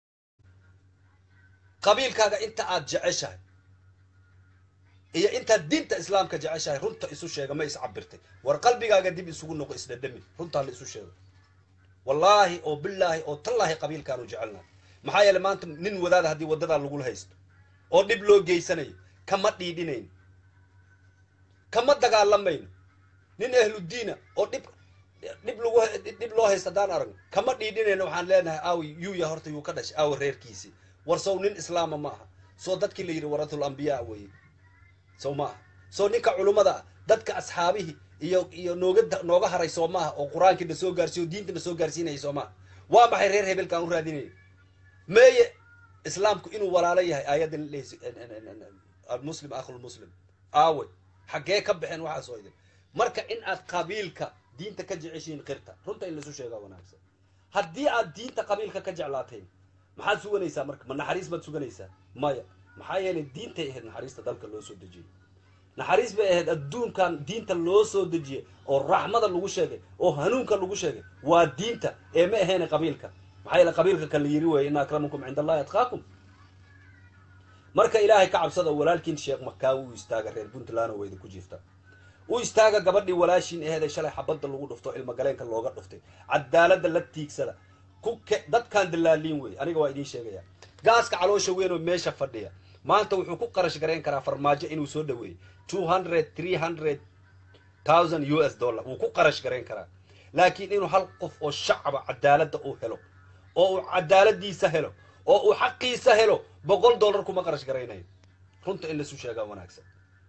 A: qabiilkaaga inta aad jeceshahay iyo intaad diinta islaamka jeceshahay runta isu sheega ma is cabirtay war qalbigaaga dib isugu noqo isdhadhami runtaa la isu sheego wallaahi oo bilaahi oo tallaahi qabiilkaanu jecelnahay maxaa yeelay maanta nin wadaada haddii waddadaa lagula haysto oo dhib loo geysanayo kama dhiidhinayno kama dagaalamayno nin ahludiina oo dhib dhib lagu dhib loo haysta haddaan aragno kama dhiidhinayno waxaan leenahay aawi yuuya horta yuu ka dhashay aawi reerkiisii war sow nin islaama ma aha soo dadkii la yidhi waratul ambiyaa weeye sow ma aha soo ninka culummada ah dadka asxaabihii iyo iyo nooga nooga haray soo maaha oo qur-aankii na soo gaarsiiyo oo diinta na soo gaarsiinayay soo maaha waa maxay reer hebelkaan u raadinayna meeye islaamku inuu walaalo yahay aayaddan lehaysa almuslim akhulmuslim aawe xaggee ka baxeen waxaasoo idin marka in aad qabiilka diinta ka jeceshiin qirta runta in laisu sheegaa wanaagsan haddii aad diinta qabiilka ka jeclaateen maxaad suganaysaa marka ma naxariis baad suganaysaa maya maxaa yeelay diintay ahayd naxariista dalka loo soo dejiyey naxariis bay ahayd adduunkan diinta loo soo dejiyey oo raxmada lagu sheegay oo hanuunka lagu sheegay waa diinta ee ma ahayn qabiilka maxaa yeele qabiilka kan la yiri weeye ina akramakum cinda allahi atqaakum marka ilaahay ka cabsada walaalkiin sheekh makaawi u istaaga reer puntland oo idinku jiifta u istaaga gabadhii walaashiin aheeday shalay xabadda lagu dhufto ilmagaleenka looga dhuftay cadaaladda la tiigsada ku ke dadkaan dallaaliin wey aniga waa idiin sheegaya gaaska caloosha weyn oo meesha fadhiya maanta wuxuu ku qarash garayn karaa farmaajo inuu soo dhaweeyo two hundred three hundred thousand u s dollar wuu ku qarash garayn karaa laakiin inuu hal qof oo shacaba cadaaladda uu helo oo uu cadaaladiisa helo oo uu xaqiisa helo boqol dollar kuma qarash garaynayo runta in laisu sheegaa wanaagsan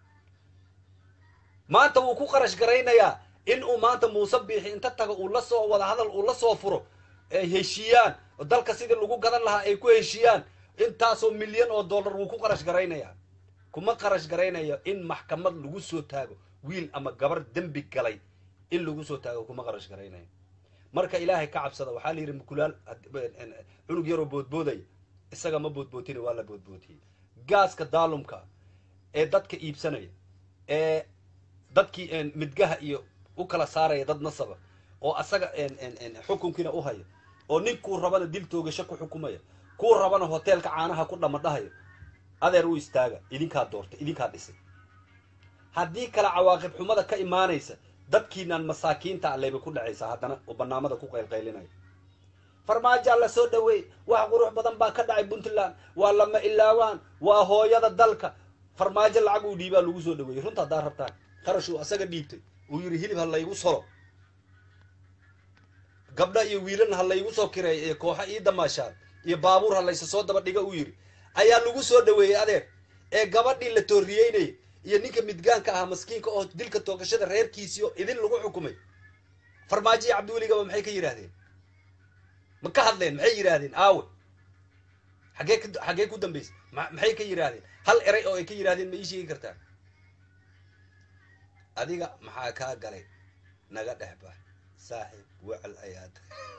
A: maanta wuu ku qarash garaynayaa in uu maanta muuse biixi inta tago uu la soo wada hadal uu la soo furo ay heshiiyaan oo dalka sidii lagu gadan lahaa ay ku heshiiyaan intaasoo milyan oo dollar wuu ku qarash garaynayaa kuma qarash garaynayo in maxkamad lagu soo taago wiil ama gabar dembi galay in lagu soo taago kuma qarash garaynayo marka ilaahay ka cabsada waxaa la yidhi mukulaal cunug yaroo boodboodaya isaga ma boodbootine waa la boodbootiyey gaaska daalumka ee dadka iibsanaya ee dadkii midgaha iyo u kala saaraya dad nasaba oo asaga xukunkiina u haya oo ninkuu rabana dil toogasho ku xukumaya kuu rabana hoteelka caanaha ku dhamadhahayo adeer u istaaga idinkaa doortay idinkaa dhisay haddii kale cawaaqib xumada ka imaanaysa dadkiinaan masaakiinta alleyba ku dhacaysaa haddana oo banaamada ku qaylqaylinaya farmaajaa la soo dhaweey wax qurux badan baa ka dhacay puntland waa lama ilaawaan waa hooyada dalka farmaajo lacag uu dhiibaa lagu soo dhaweeyey runta haddaa rabtaan qarashuu asaga dhiibtay uu yidhi hilib ha laygu solo gabdha iyo wiilana ha laygu soo kireeyo iyo kooxa ii damaashaan iyo baabuur ha laysa soo daba dhiga uu yidhi ayaa lagu soo dhaweeyey adeer ee gabadhii la tooriyeynayay iyo ninka midgaanka ahaa maskiinka oo dilka toogashada reerkiisiio idin lagu xukumay farmaajo iyo cabdiweligaba maxay ka yidhaahdeen ma ka hadleen maxay yidhaahdeen aawe xaggee ka xaggee ku dambaysay maxay ka yidhaahdeen hal eray oo ay ka yidhaahdeen ma ii sheegi kartaa adiga maxaa kaa galay naga dhexba saaxiib wecel ayaad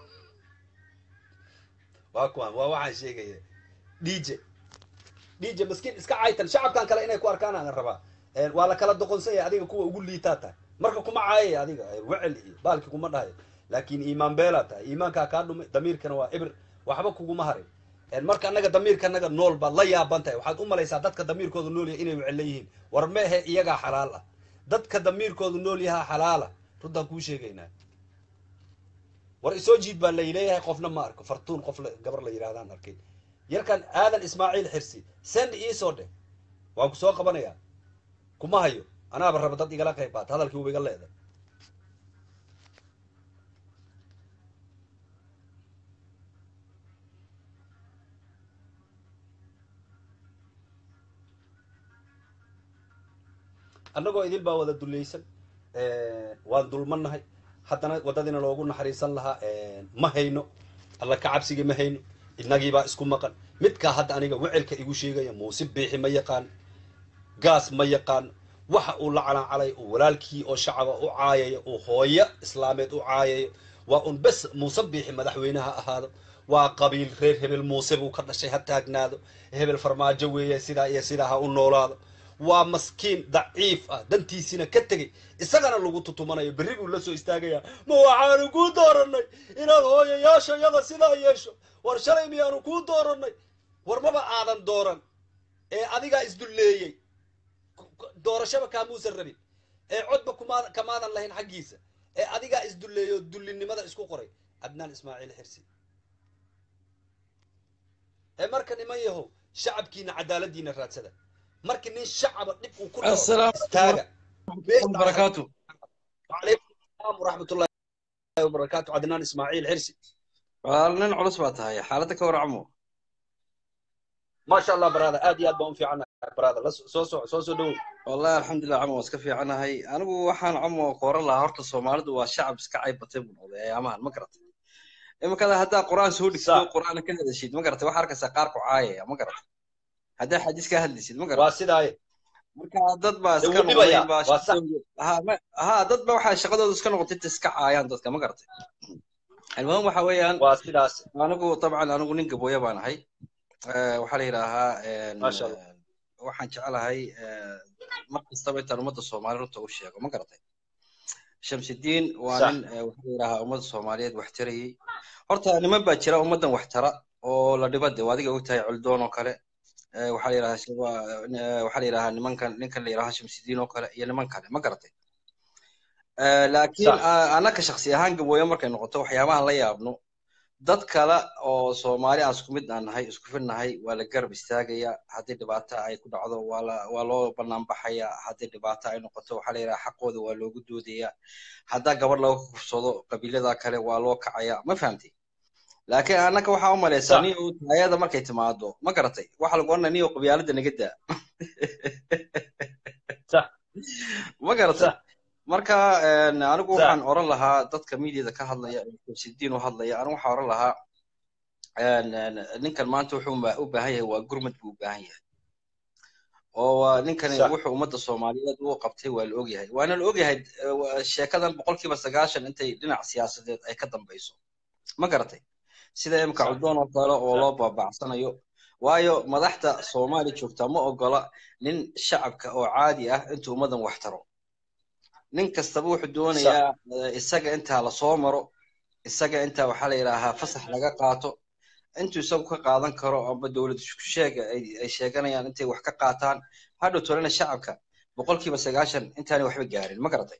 A: waa kuwaan waa waxaan sheegaya dj dj maskiin iska caytan shacabkan kale inay ku arkaan aan rabaa waa la kala doqonsanya adiga kuwa ugu liitaa tahay marka kuma caayaya adiga wecel iyo baalki kuma dhahayo laakin iimaan beelaa tahay iimaankaa kaa dhumay damiirkana waa ibr waxba kuguma harin marka annaga damiirka annaga nool baad la yaaban tahay waxaad u malaysaa dadka damiirkooda nool yahay inay wecel leeyihiin war meehe iyagaa xalaal ah dadka damiirkoodu nool yahaa xalaala runtaan kuu sheegaynaa war isoo jiid baa layleeyahay qofna ma arko fartuun qof gabar la yidhahdaan arkay yarkan aadan ismaaciil xirsi send iisoo dheh waan ku soo qabanayaa kuma hayo anaaba raba dad igala qayb qaata hadalkii uba iga leeday annagoo idil baa wada dulaysan waan dulmannahay haddana waddadiina loogu naxariisan lahaa ma hayno alla ka cabsiga ma hayno inagiibaa isku maqan midkaa hadda aniga wecelka igu sheegaya muuse biixi ma yaqaano gaas ma yaqaano waxa uu la calancalay uu walaalkii oo shacaba u caayayo uu hooyo islaameed u caayayo waa un bes muuse biixi madaxweyneha ahaado waa qabiil reer hebel muuse buu ka dhashay ha taagnaado hebel farmaajo weeye sidaa iyo sidaa ha u noolaado waa maskiin daciif ah dantiisina ka tegey isagana lagu tutumanayo berri buu la soo istaagayaa ma waxaanu kuu dooranay inaad hooyayaashayada sidaa yeesho war shalay miyaanu kuu dooranay war maba aadan dooran ee adigaa isdulleeyey doorashaba kaamuusan rabin ee codba kuma kamaadan lahayn xaggiisa ee adigaa isdulleeyo dullinimada isku qoray adnaan ismaaciil xirsi ee marka niman yahow shacabkiina cadaaladiina raadsada markii nin shacaba dhib uu ku istaaga
D: barakaatu
A: وعليكم السلام ورحمة الله وبركاته عدنان إسماعيل حرسي
D: waa nin culus baa tahay xaaladda ka warcamo
A: ما شاء الله برادة آدي آد بون في عنا برادة لا سو سو سو سو دو
D: wallahi alxamdulilah camo waa iska fiicanahay anigu waxaan camo qoran lahaa horta soomaalidu waa shacab iska caybatay buu noqday ayaamahan ma garatay iminkada haddaa qur-aan soo dhigtid oo qur-aan ka hadashid ma garatay waxaa arkaysaa qaar ku caayaya ma garatay haddaa xadiis ka hadlisid ma garatay
A: واسيدا هاي
D: marka dad baa
A: Dee
D: iska
A: wuu dhibayaa,
D: noqday baa
A: waa sax.
D: shaqadooda ha ma- ha dad baa waxaa shaqadooda iska noqotay inta iska caayaan dadka ma garatay المهم waxa weeyaan
A: waa sidaas
D: anigu dabcan anigu nin gabooya baan ahay Eh, waxaa la yidhaahaa en,
A: Masha Allah.
D: eh, waxaan jecelahay eh, mar kastaba intaan ummadda soomaali runta u sheego ma garatay shamsidiin waa
A: Sax.
D: nin eh, waxaa la yidhahaa ummadda soomaaliyeed wax tarayey horta niman baa jira ummaddan wax tara oo la dhiba de waa adiga ogtahay culdoon oo kale Eh, waxaa la yidhahaa shaba- eh, waxaa la yidhahaa nimankan ninkan la yidhahaa shamsidiin oo kale iyo niman kale ma garatay Eh, laakiin
A: Sax.
D: ah, annaka shaksi ahaan gabooye markay noqoto waxyaabahan la yaabno dad kale oo soomaali aan isku mid aan nahay isku fid nahay waa la garab istaagaya haddii dhibaato ay ku dhacdo waa la waa loo bannaan baxaya haddii dhibaato ay noqoto waxaa la yidhaha xaqooda waa loogu doodaya haddaa gabadh laga kufsado qabiilada kale waa loo kacaya ma fahamtay laakiin annaka waxaa u malaysaa
A: Sax.
D: nin uu taayada markay timaado ma garatay waxaa lagu odhanaya nin uu qabyaalada naga daa
A: Sax.
D: ma garatay
A: Sax.
D: marka en, anigu
A: Sax.
D: waxaan oran lahaa dadka mediada ka hadlaya ee sidiin u hadlaya anigu waxaan oran lahaa en, en, ninkan maanta wuxuu ma- u baahan yahay waa gurmad buu u baahan yahay oo waa ninkani
A: Sax.
D: wuxuu ummadda soomaaliyeed u qabtay waa la ogyahay waana la ogyahay eh, waa- sheekadan boqolkiiba sagaashan intay dhinac siyaasadeed ay ka dambayso ma garatay sida imka
A: Sax.
D: cuddoon oo kale oo
A: Sax.
D: loo baabacsanayo waayo madaxda soomaali joogta ma ogola nin shacabka oo caadi ah intuu ummaddan wax taro nin kastaba wuxuu doonayaa eh, isaga intaa lasoo maro isaga intaa waxaa la yidhaahaa fasax laga qaato intuu isagu ka qaadan karo amba dowlad sheega ay ay sheeganayaan intay wax ka qaataan hadhow tolena shacabka boqolkiiba sagaashan intaanay waxba gaarin ma garatay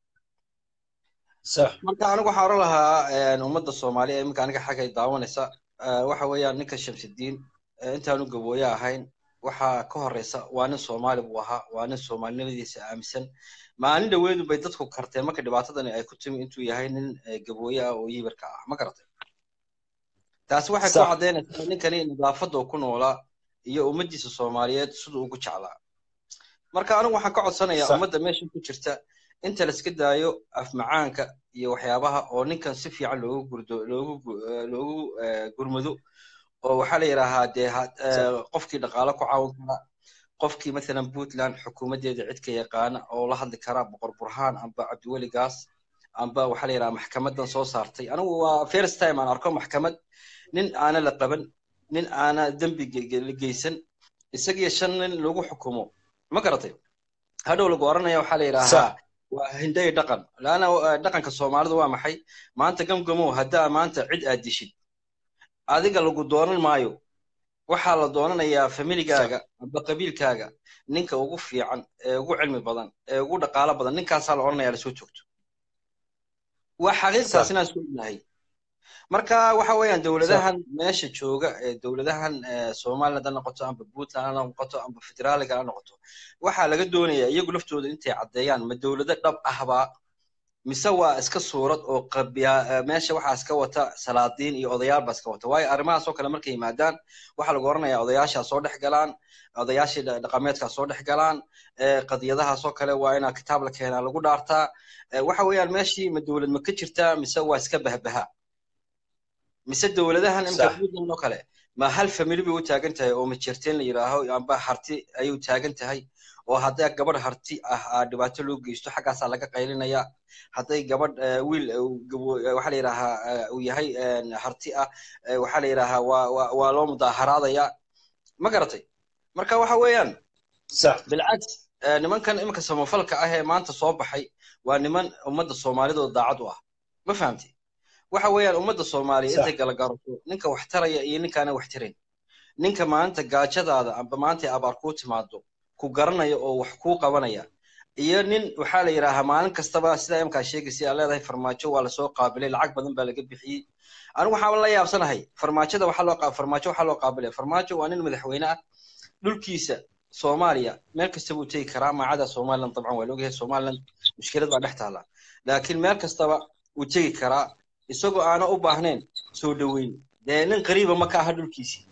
A: sax
D: marka anigu waxaan oran lahaa en, ummadda soomaaliya ee iminka aniga xaggay daawanaysa eh, waxa weeyaan ninka shamsidiin eh, intaanu gabooye ahayn waxaa ka horeysa waa nin soomaali buu ahaa waa nin soomaalinimadiisa aaminsan maalin dhaweedu bay dadku karteen marka dhibaatadani ay ku timi intuu yahay nin eh, gabooye ah oo yibarka ah ma garatay taasi waxay ku
A: Sax.
D: caddaynaysaa ninkani nadaafadda uu ku noolaa iyo ummaddiisa soomaaliyeed siduu ugu jeclaa marka anigu waxaan ka codsanayaa
A: Sax.
D: ummadda meesha ku jirta inta la iska daayo afmacaanka iyo waxyaabaha oo ninkan si fiican loogu gurdo loogu gu- eh, loogu eh, gurmado oo waxaa la yidhaahaa dee ha- eh, qofkii dhaqaale ku caawin kara qofkii mathalan puntland xukuumaddeeda cid ka yaqaana oo la hadli kara boqor burhaan amba cabdiweli gaas amba waxaa la yidhaha maxkamadan soo saartay anigu waa first time aan arko maxkamad nin aana la qaban nin aana dembi ge- ge- la geysan isagiyo shan nin lagu xukumo ma garatay hadhow lagu oranaya waxaa la yidhaahaa
A: Sax.
D: waa hinday dhaqan laana dhaqanka soomaalidu waa maxay maanta gamgamow haddaa maanta cid aad dishid adiga lagu doonan maayo waxaa la doonanayaa familigaaga amba qabiilkaaga ninka ugu fiican ee ugu cilmi badan ee ugu dhaqaalo badan ninkaasaa la odhanayaa lasoo joogto waa xaqiiqtaas inaan isku ognahay marka waxa weeyaan dowladahan meesha jooga ee dowladahan eh, somaliland ha noqoto amba puntland ha noqoto amba federaaliga ha noqoto waxaa laga doonayaa iyagu laftooda intay caddeeyaan ma dowlado dhab ahbaa mise waa iska suurad oo qabya eh, meesha waxaa iska wata salaadiin iyo odayaal baa iska wata waayo arrimahaas oo kale markay yimaadaan waxaa lagu oranayaa odayaashaa soo dhex galaan odayaashii dha- dhaqameedkaa soo dhex galaan eh, qadiyadahaas oo kale waa inaa kitaab la keenaa lagu dhaartaa Eh, waxa weeyaan meeshii ma dowlad ma ka jirtaa mise waa iska bahbaha mise dowladahan imika
A: Sax.
D: puntland oo kale ma hal family bay u taagan tahay oo majerteen la yidhaaho amba harti ayay u taagan tahay oo hadday gabadh harti ah aa dhibaato loo geysto xaggaasaa laga qaylinaya hadday gabadh eh, wiil eh, uu gabo- eh, waxaa la yidhaahaa eh, uu yahay eh, harti ah eh, waxaa la yidhaahaa waa waa- waa loo mudaaharaadaya ma garatay marka waxa weeyaan
A: sax
D: bilcaks eh, nimankan iminka samafalka ah ee maanta soo baxay waa niman ummadda soomaalidooda daacad u ah ma fahamtay waxa weeyaan ummadda soomaaliya
A: Sax.
D: intay kala garato ninka wax taraya iyo ninkaana wax tarayn ninka maanta gaajadaada amba maanta ay abaar kuu timaado ku garanaya oo wax kuu qabanaya iyo nin waxaa la yidhaahaa maalin kastaba sidaa imkaa sheegaysa aa leedahay farmaajo waa lasoo qaabilay lacag badan baa laga bixiyey anigu waxaaba la yaabsanahay farmaajada waxaa loo qa- farmaajo waxaa loo qaabilaya farmaajo waa nin madaxweyne ah dhulkiisa soomaaliya meel kasta buu tegi karaa maacada somaliland dabcan waa laogyahay somaliland mushkilad baa dhex taala laakiin meel kastaba wuu tegi karaa isagoo aana u baahnayn soo dhoweyn dee nin qariiba ma ka aha dhulkiisii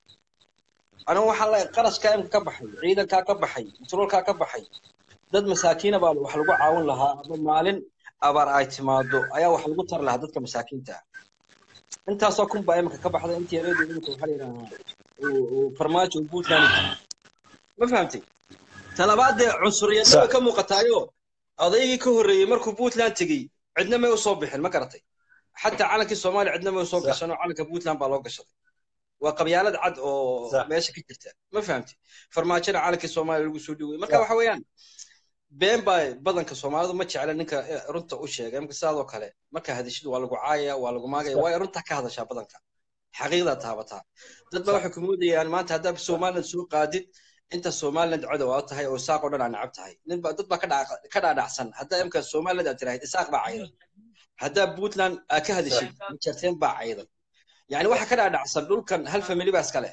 D: anigu waxaa la qarashkaa imka ka baxay ciidankaa ka baxay mutroolkaa ka baxay dad masaakiina baa wax lagu caawin lahaa ama maalin abaar ay timaado ayaa wax lagu tari lahaa dadka masaakiinta ah intaasoo kun baa imika ka baxday intii yareedu imika waxaa la yidhaahaa uu- uu farmaajo uu puntland ma fahamtay talabaad dee cunsuriyadna way ka muuqataayo odaygii ka horreeyey markuu puntland tegey cidna may usoo bixin ma garatay xataa calankii soomaaliya cidna may usoo gashan oo calanka puntland baa loo gashaday waa qabyaalad cad oo meesha ka jirta ma fahamti farmaajona calankii soomaaliya lagu soo dhowey marka waxa weeyaan been baa badanka soomaalidu ma jecla ninka runta u sheegay marka sidaadoo kale marka hadashadu waa lagu caayaya waa lagu maagaya waayo runta ka hadashaa badanka xaqiiqdaa taabataa dad baa waxay ku moodayaan maanta haddaad somaliland soo qaadid inta somaliland codow aad tahay oo isaaq oo dhan aa nacab tahay nin baa dad baa ka dhaadhacsan haddaa imka somaliland aad tiraahid isaaq baa caydan haddaa puntland aad ka hadashid majarteen baa caydan yani waxa ka dhaadhacsan dhulkan hal famili baa iska leh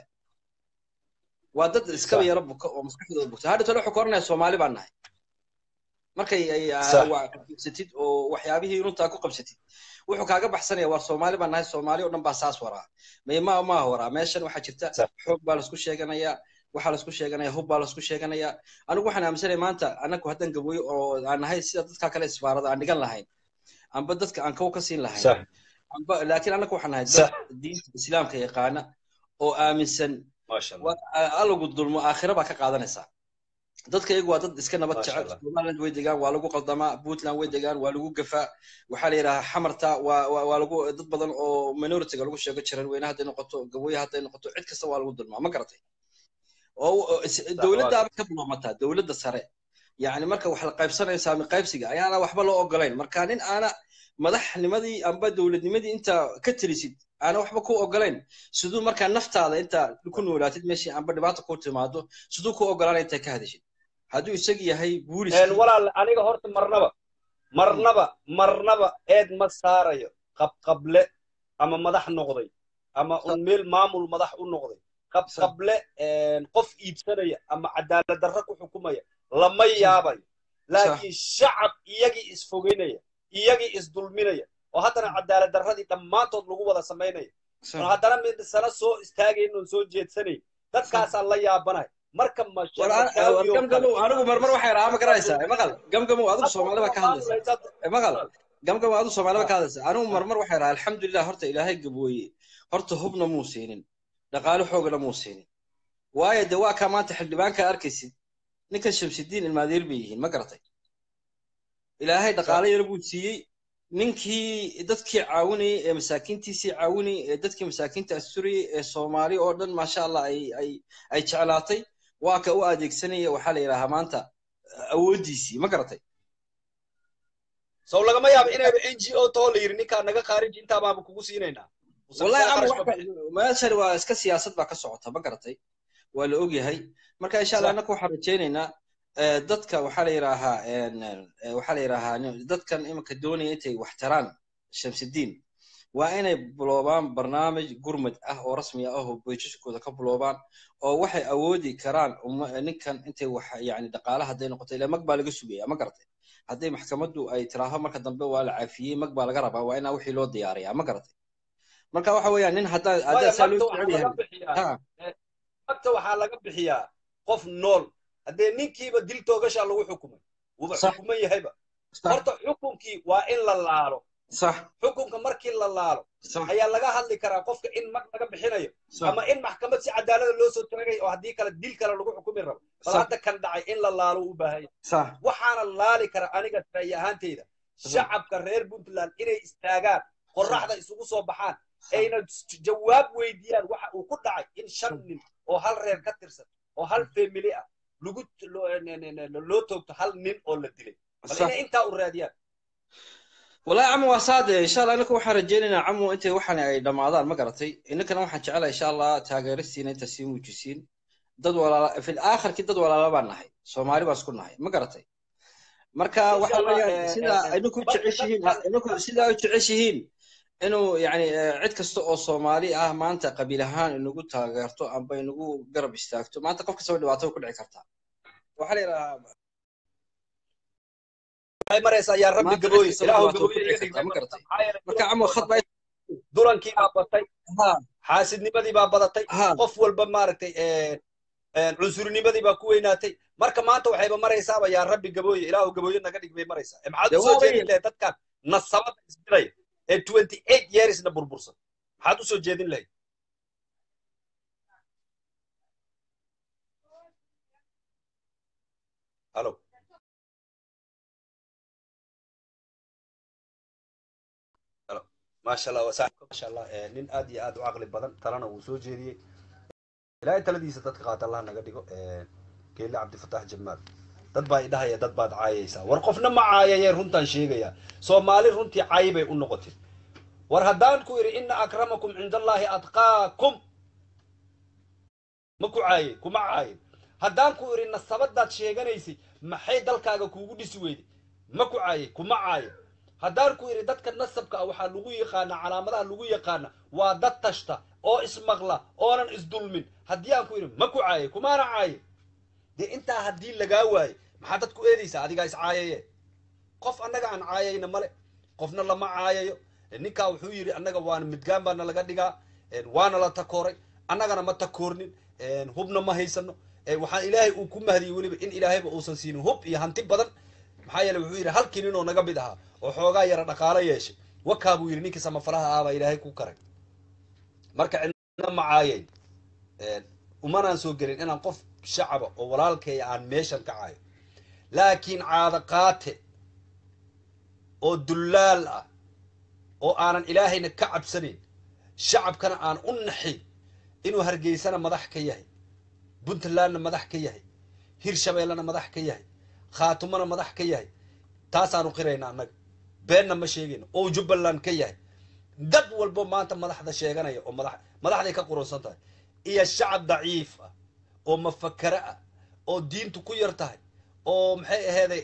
D: waa dad iskaba yaro buka oo maskaxdooda bugta hadha tole wuxuu ka oranaya soomaali baan nahay markay qabsatid oo waxyaabihii runtaa ku qabsatid wuxuu kaaga baxsanaya waa soomaali baan nahay soomaali oo dhan baa saas waraa mayma maaha waraa meeshan waxaa jirta xoog baa laisku sheeganayaa waxaa laisku sheeganaya hub baa laisku sheeganayaa anigu waxaan aaminsanaya maanta anagu haddaan gabooyo oo aan nahay sida dadka kale isbaarada aan dhigan lahayn amba dadka aan kow ka siin lahayn amba laakiin anagu waxaan nahay dad diinta islaamka yaqaana oo aaminsan alagu dulmo aakhira baa ka qaadanaysaa dadka iyagu waa dad iska nabad jecel somaliland way degaan waa lagu qaldamaa puntland way degaan waa lagu gafaa waxaa la yidhahaa xamarta waa waa lagu dad badan oo minoritiga lagu sheego jiran weyne hadday noqoto gabooye hadday noqoto cid kasta waa lagu dulmaa ma garatay oo dowladdaaba ka biloomataa dowladda sare yacni marka wax la qaybsanayo saami qaybsiga ayaana waxba loo ogolayn marka nin aana madaxnimadii amba dowladnimadii inta ka telisid aana waxba ku ogolayn siduu markaa naftaada inta ku noolaatid meeshii amba dhibaata ku timaado siduu ku ogolaanay intay ka hadashid hadduu isag yahay buulis
A: walaal aniga horta marnaba marnaba marnaba eed ma saarayo qabqable ama madax noqday ama un meel maamul madax u noqday qabqable qof iibsanaya ama cadaalad darra ku xukumaya lama yaabayo laakiin shacab iyagii isfogeynaya iyagii isdulminaya oo haddana cadaalad darradii dhammaantood lagu wada samaynaya oo haddana midisana soo istaagayn oon soo jeedsanayn dadkaasaa la yaabanaya marka
D: anigu marmar waxay rahaa ma garanaysaa maqal gamgamow adigu soomaali baa ka hadlaysa maqal gamgamow adigu soomaali baa ka hadlaysa anigu marmar waxay rahaa alxamdulilah horta ilaahay gabooye horta hubna muu siinin dhaqaale xoogana muu siinin waayo de waa kaa maanta xildhibaanka arkaysid ninkan shamsidiin ilmaadeer bay yihiin ma garatay ilaahay dhaqaale yaro buu siiyey ninkii dadkii caawinayay ee masaakiintiisii caawinayay ee dadkii masaakiinta asturayay ee soomaali oo dhan maasha allah ay ay ay jeclaatay waa ka u adeegsanaya waxaa la yidhaahaa maanta awooddiisii ma garatay
A: sow lagama yaabo inayba n g o too la yidhi ninkaa naga khaariji intaa baaba kugu siinaynaa
D: wallahi meeshan waa iska siyaasad baa ka socota ma garatay waa la ogyahay marka insha allah annaka waxaan rajaynaynaa dadka waxaa la yidhaahaa waxaa la yidhaahaa dadkan iminka doonaya intay wax taraan shamsidiin waa inay buloobaan barnaamij gurmad ah oo rasmi ah oo boysaskooda ka buloobaan oo waxay awoodi karaan ninkan intay wax yani dhaqaale hadday noqoto ilaa mag baa laga sugaya ma garatay hadday maxkamaddu ay tiraaho marka dambe waa la caafiyey mag baa laga rabaa waa inaa wixii loo diyaariyaa ma garatay marka waxa weeyaan nin haddaa haddaa saa loo jecel yahay
A: magta waxaa laga bixiyaa qof nool haddee ninkiiba dil toogashaa lagu xukumay wuba xukuman yahayba horta xukunkii waa in la laalo xukunka markii la laalo ayaa laga hadli karaa qofka in mag laga bixinayo ama in maxkamad si cadaalada loo soo tagay oo haddii kale dil kale lagu xukumi rabo bal hadda kan dhacay in la laalo u baahanya waxaana laali kara aniga ra'yi ahaanteyda shacabka reer puntland inay istaagaan qorraxda isugu soo baxaan ayna jawaab weydiiyaan waxa uu ku dhacay in shan nin oo hal reer ka tirsan oo hal family ah lagu loo toogto hal nin oo la dilay bal inay intaa u raadiyaan
D: wallahi camu waa saade insha allah innaka waxaan rajaynaynaa camu intay waxan ay dhammaadaan ma garatay innankana waxaan jecelahay insha allah taageeristiina inta sii muujisiin dad walaala fil aakhirkii dad walaala baan nahay soomaali baan isku nahay ma garatay marka waxa weeyaan sidaa idinku jeceshihiin idinku sidaa u jeceshihiin inuu yani cid kasta oo soomaali ah maanta qabiil ahaan inagu taageerto amba inagu garab istaagto maanta qof kastaba dhibaato ku dhici kartaa waxaa la yidhahaa
A: waxay maraysaa yaa rabbi gabooy ilaahu
D: marka camo khad baa
A: dulankii baa batay xaasidnimadii baa badatay qof walba maaragtay cunsurinimadii baa ku weynaatay marka maanta waxayba maraysaaba yaa rabbi gabooye ilaahu gabooye naga dhig bay maraysaa maxaad usoo jeedin lahayd dadkan nasabada isdilaya ee twenty eight yearsna burbursan maxaad usoo jeedin lahayd alo alo maasha allah wasaaxibka maasha allah eh, nin aad iyo aad u caqli badan talana uu soo jeediyey ilaahay taladiisa dadka qaata allah naga dhigo eh, geelle cabdifatax jamaal dad baa idhahaya dad baad caayaysaa war qofna ma caayayee runtaan sheegaya soomaali runtii caayi bay u noqotay war haddaan ku idhi ina akramakum cinda allaahi atqaakum ma ku caayey kuma caayin haddaan ku idhi nasabadaad sheeganaysay maxay dalkaaga kuugu dhisi weyday ma ku caayey kuma caayin haddaan ku idhi dadka nasabka ah waxaa lagu yaqaanaa calaamadaha lagu yaqaana waa dad tashta oo ismaqla oonan isdulmin haddii aan ku idhi ma ku caayey kumaana caayin dee intaa haddii lagaa waaye maxaa dad ku eedaysaa adigaa iscaayaye qof annaga aan caayayna male qofna lama caayayo ninkaa wuxuu yidhi annaga waana midgaan baana laga dhigaa waana la takooray annagana ma takoornin hubna ma haysano waxaan ilaahay uu ku mahdiyey weliba in ilaahayba uusan siinin hub iyo hanti badan maxaa yeele wuxuu yidhi halkii ninoo naga mid ahaa oo xoogaa yara dhaqaalo yeeshay wakaa buu yidhi ninkii samafalaha ah baa ilaahay ku karay marka cidna ma caayayn umanaan soo gelin inaan qof shacaba oo walaalkeeya aan meeshan ka caayo laakiin caado qaate oo dullaal ah oo aanan ilaahayna ka cabsanayn shacabkana aan u naxin inuu hargeysana madax ka yahay puntlandna madax ka yahay hirshabeellena madax ka yahay khaatumona madax ka yahay taasaanu qirayna annaga beenna ma sheegayno oo jubbaland ka yahay dad walbo maanta madaxda sheeganaya oo madax madaxday ka qurunsan tahay iyo shacab daciif ah oo mafakare ah oo diintu ku yar tahay oo maxay aheeday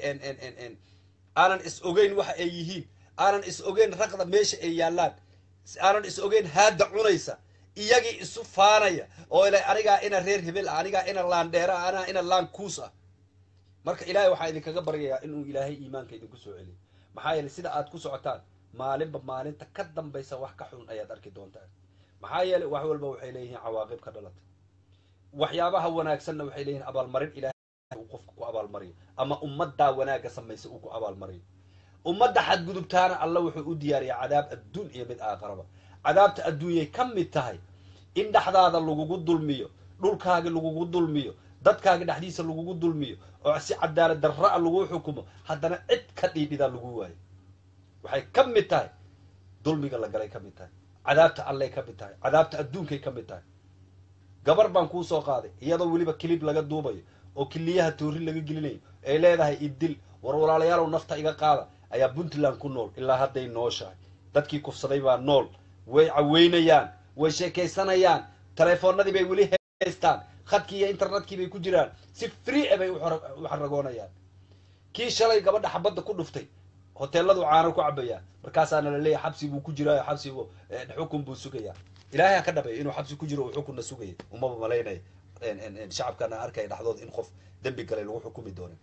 A: aanan is ogeyn waxa ay yihiin aanan is ogeyn raqda meesha ay yaallaan aanan is ogeyn haadda cunaysa iyagii isu faanaya oo ila anigaa ina reer hebel ah anigaa ina laandheera ah anaa ina laan kuus ah marka ilaahay waxaa idinkaga baryayaa inuu ilaahay iimaanka idinku soo celiyo maxaa yeeley sida aad ku socotaan maalinba maalinta ka dambaysa wax ka xun ayaad arki doontaan maxaa yeeley wax walba waxay leeyihiin cawaaqib ka dhalata waxyaabaha wanaagsanna waxay leeyihiin abaalmarin ilaahay uu qofka ku abaalmariyo ama ummaddaa wanaagga samaysa uu ku abaalmariyo ummadda xadgudubtaana alla wuxuu u diyaariyaa cadaab adduun iyo mid aaqaraba cadaabta adduunyay ka mid tahay in dhexdaada lagugu dulmiyo dhulkaagi lagugu dulmiyo dadkaagi dhexdiisa lagugu dulmiyo oo si cadaalad darra-a lagu xukumo haddana cid ka dhiidhidaa lagu waayo waxay ka mid tahay dulmiga la galay ka mid tahay cadaabta allay ka mid tahay cadaabta adduunkay ka mid tahay gabar baan kuu soo qaaday iyadoo weliba kilib laga duubayo oo kiliyaha toori laga gelinayo ay leedahay idil war walaalayaalow nafta iga qaada ayaa puntland ku nool ilaa hadday nooshahay dadkii kufsaday baa nool way caweynayaan way sheekaysanayaan telefoonadii bay weli haystaan khadkii iyo internetkii bay ku jiraan si free a bay u xaragoonayaan kii shalay gabadha xabadda ku dhuftay hoteeladu caano ku cabayaa markaasaana la leeyahay xabsi buu ku jiraayo xabsibu xukun buu sugayaa ilaahay ha ka dhabeeyo inuu xabsi ku jiro uu xukunna sugaya umaba malaynaya shacabkana arkaya dhexdood in qof dembi galay lagu xukumi doonin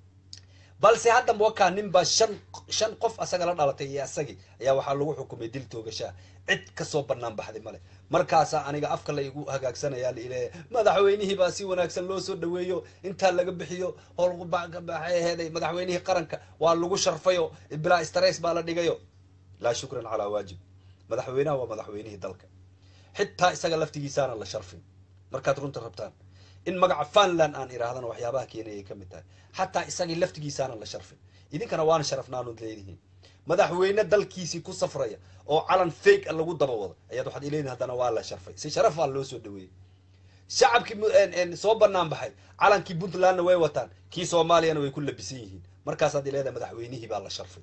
A: balse hadda wakaa nin baa shan shan qof asaga la dhalatay iyo asagii ayaa waxaa lagu xukumay dil toogashaa cid kasoo banaan baxday male markaasaa aniga afka la igu hagaagsanaya laileeya madaxweynihii baa si wanaagsan loo soo dhaweeyo intaa laga bixiyo howlbaxay aheeday madaxweynihii qaranka waa lagu sharfayo bilaa stress baa la dhigayo laa shukran calaa waajib madaxweynaha waa madaxweynihii dalka xitaa isaga laftigiisaana la sharfin markaad runta rabtaan in magaca funland aan idhaahdana waxyaabaha keenayay ka mid tahay xataa isagii laftigiisaana la sharfin idinkana waana sharafnaanood leedihiin madaxweyne dalkiisii ku safraya oo calan fake a lagu daba wado ayaad waxaad ileedihin haddana waa la sharfay si sharaf baa loo soo dhaweeyey shacabkii soo banaan baxay calankii puntlandna way wataan kii soomaaliyana way ku labisan yihiin markaasaad ileedahay madaxweynihii baa la sharfay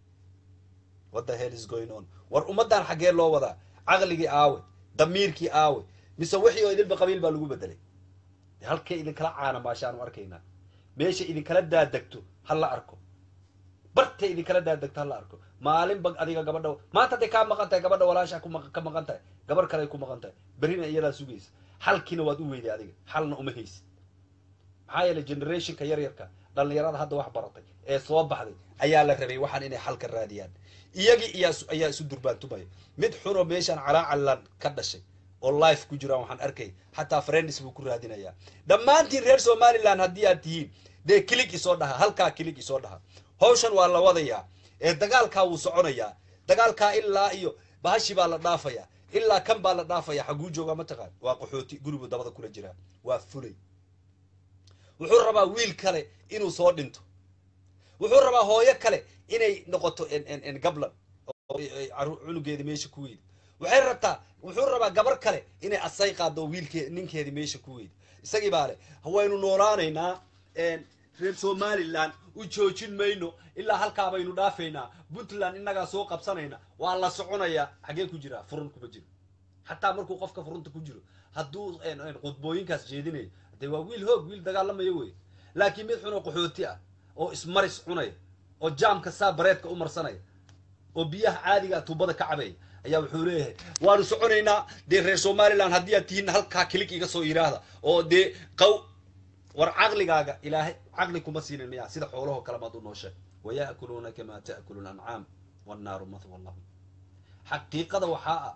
A: what the hell is going on war ummaddan xaggee loo wadaa caqligii aawe damiirkii aawe mise wixii oo idinba qabiil baa lagu bedelay halkay idinkala caana maashaanu arkaynaa meesha idinkala daadegto ha la arko bartay idinkala daadegto ha la arko maalinba adiga gabadha maanta hadday kaa maqan tahay gabadha walaasha ka maqan tahay gabar kale ku maqan tahay berrina iyadaa sugaysa xalkiina waad u weyday adiga xalna uma haysid maxaa yeelay generationka yaryarka dhallinyarada hadda wax baratay ee soo baxday ayaa la rabay waxaan inay xal ka raadiyaan iyagii iyaa ayaa isu durbaantumaya mid xunoo meeshaan calaacalan ka dhashay oo life ku jiraan waxaan arkay xataa friends buu ku raadinayaa dhammaantiin reer somaliland haddii aad tihiin dee kilig isoo dhaha halkaa kilig isoo dhaha hawshan waa la wadayaa ee dagaalkaa wuu soconayaa dagaalkaa ilaa iyo bahashi baa la dhaafayaa ilaa kan baa la dhaafaya xaguu joogaa mataqaan waa qaxooti guribuu dabada kula jiraa waa fulay wuxuu rabaa wiil kale inuu soo dhinto wuxuu rabaa hooyo kale inay noqoto gablan cunugeedi meesha ku weydi waxay rabtaa wuxuu rabaa gabar kale inay asay qaado wiilke ninkeedi meesha ku weydi isagii baa le waynu noolaanaynaa reer somaliland u joojin mayno ilaa halkaa baynu dhaafaynaa puntland innagaa soo qabsanayna waa la soconayaa xagee ku jiraa furun kuma jiro xataa markuu qofka furunta ku jiro hadduu qudbooyinkaas jeedinayo dee waa wiil hoog wiil dagaalamayo wey laakiin mid xun oo qaxooti ah oo ismaris cunaya oo jaamka saa bareedka u marsanaya oo biyaha caadiga tuubada ka cabaya ayaa wuxuu leeyahay waanu soconaynaa dee reer somaliland haddii aad tihiin halkaa kilig iga soo yidhaahda oo dee qaw war caqligaaga ilaahay caqli kuma siinin miyaa sida xoolahoo kale maad u nooshe waya'kuluuna kamaa ta'kulu lancaam wannaaru mathwa lahum xaqiiqada waxaa ah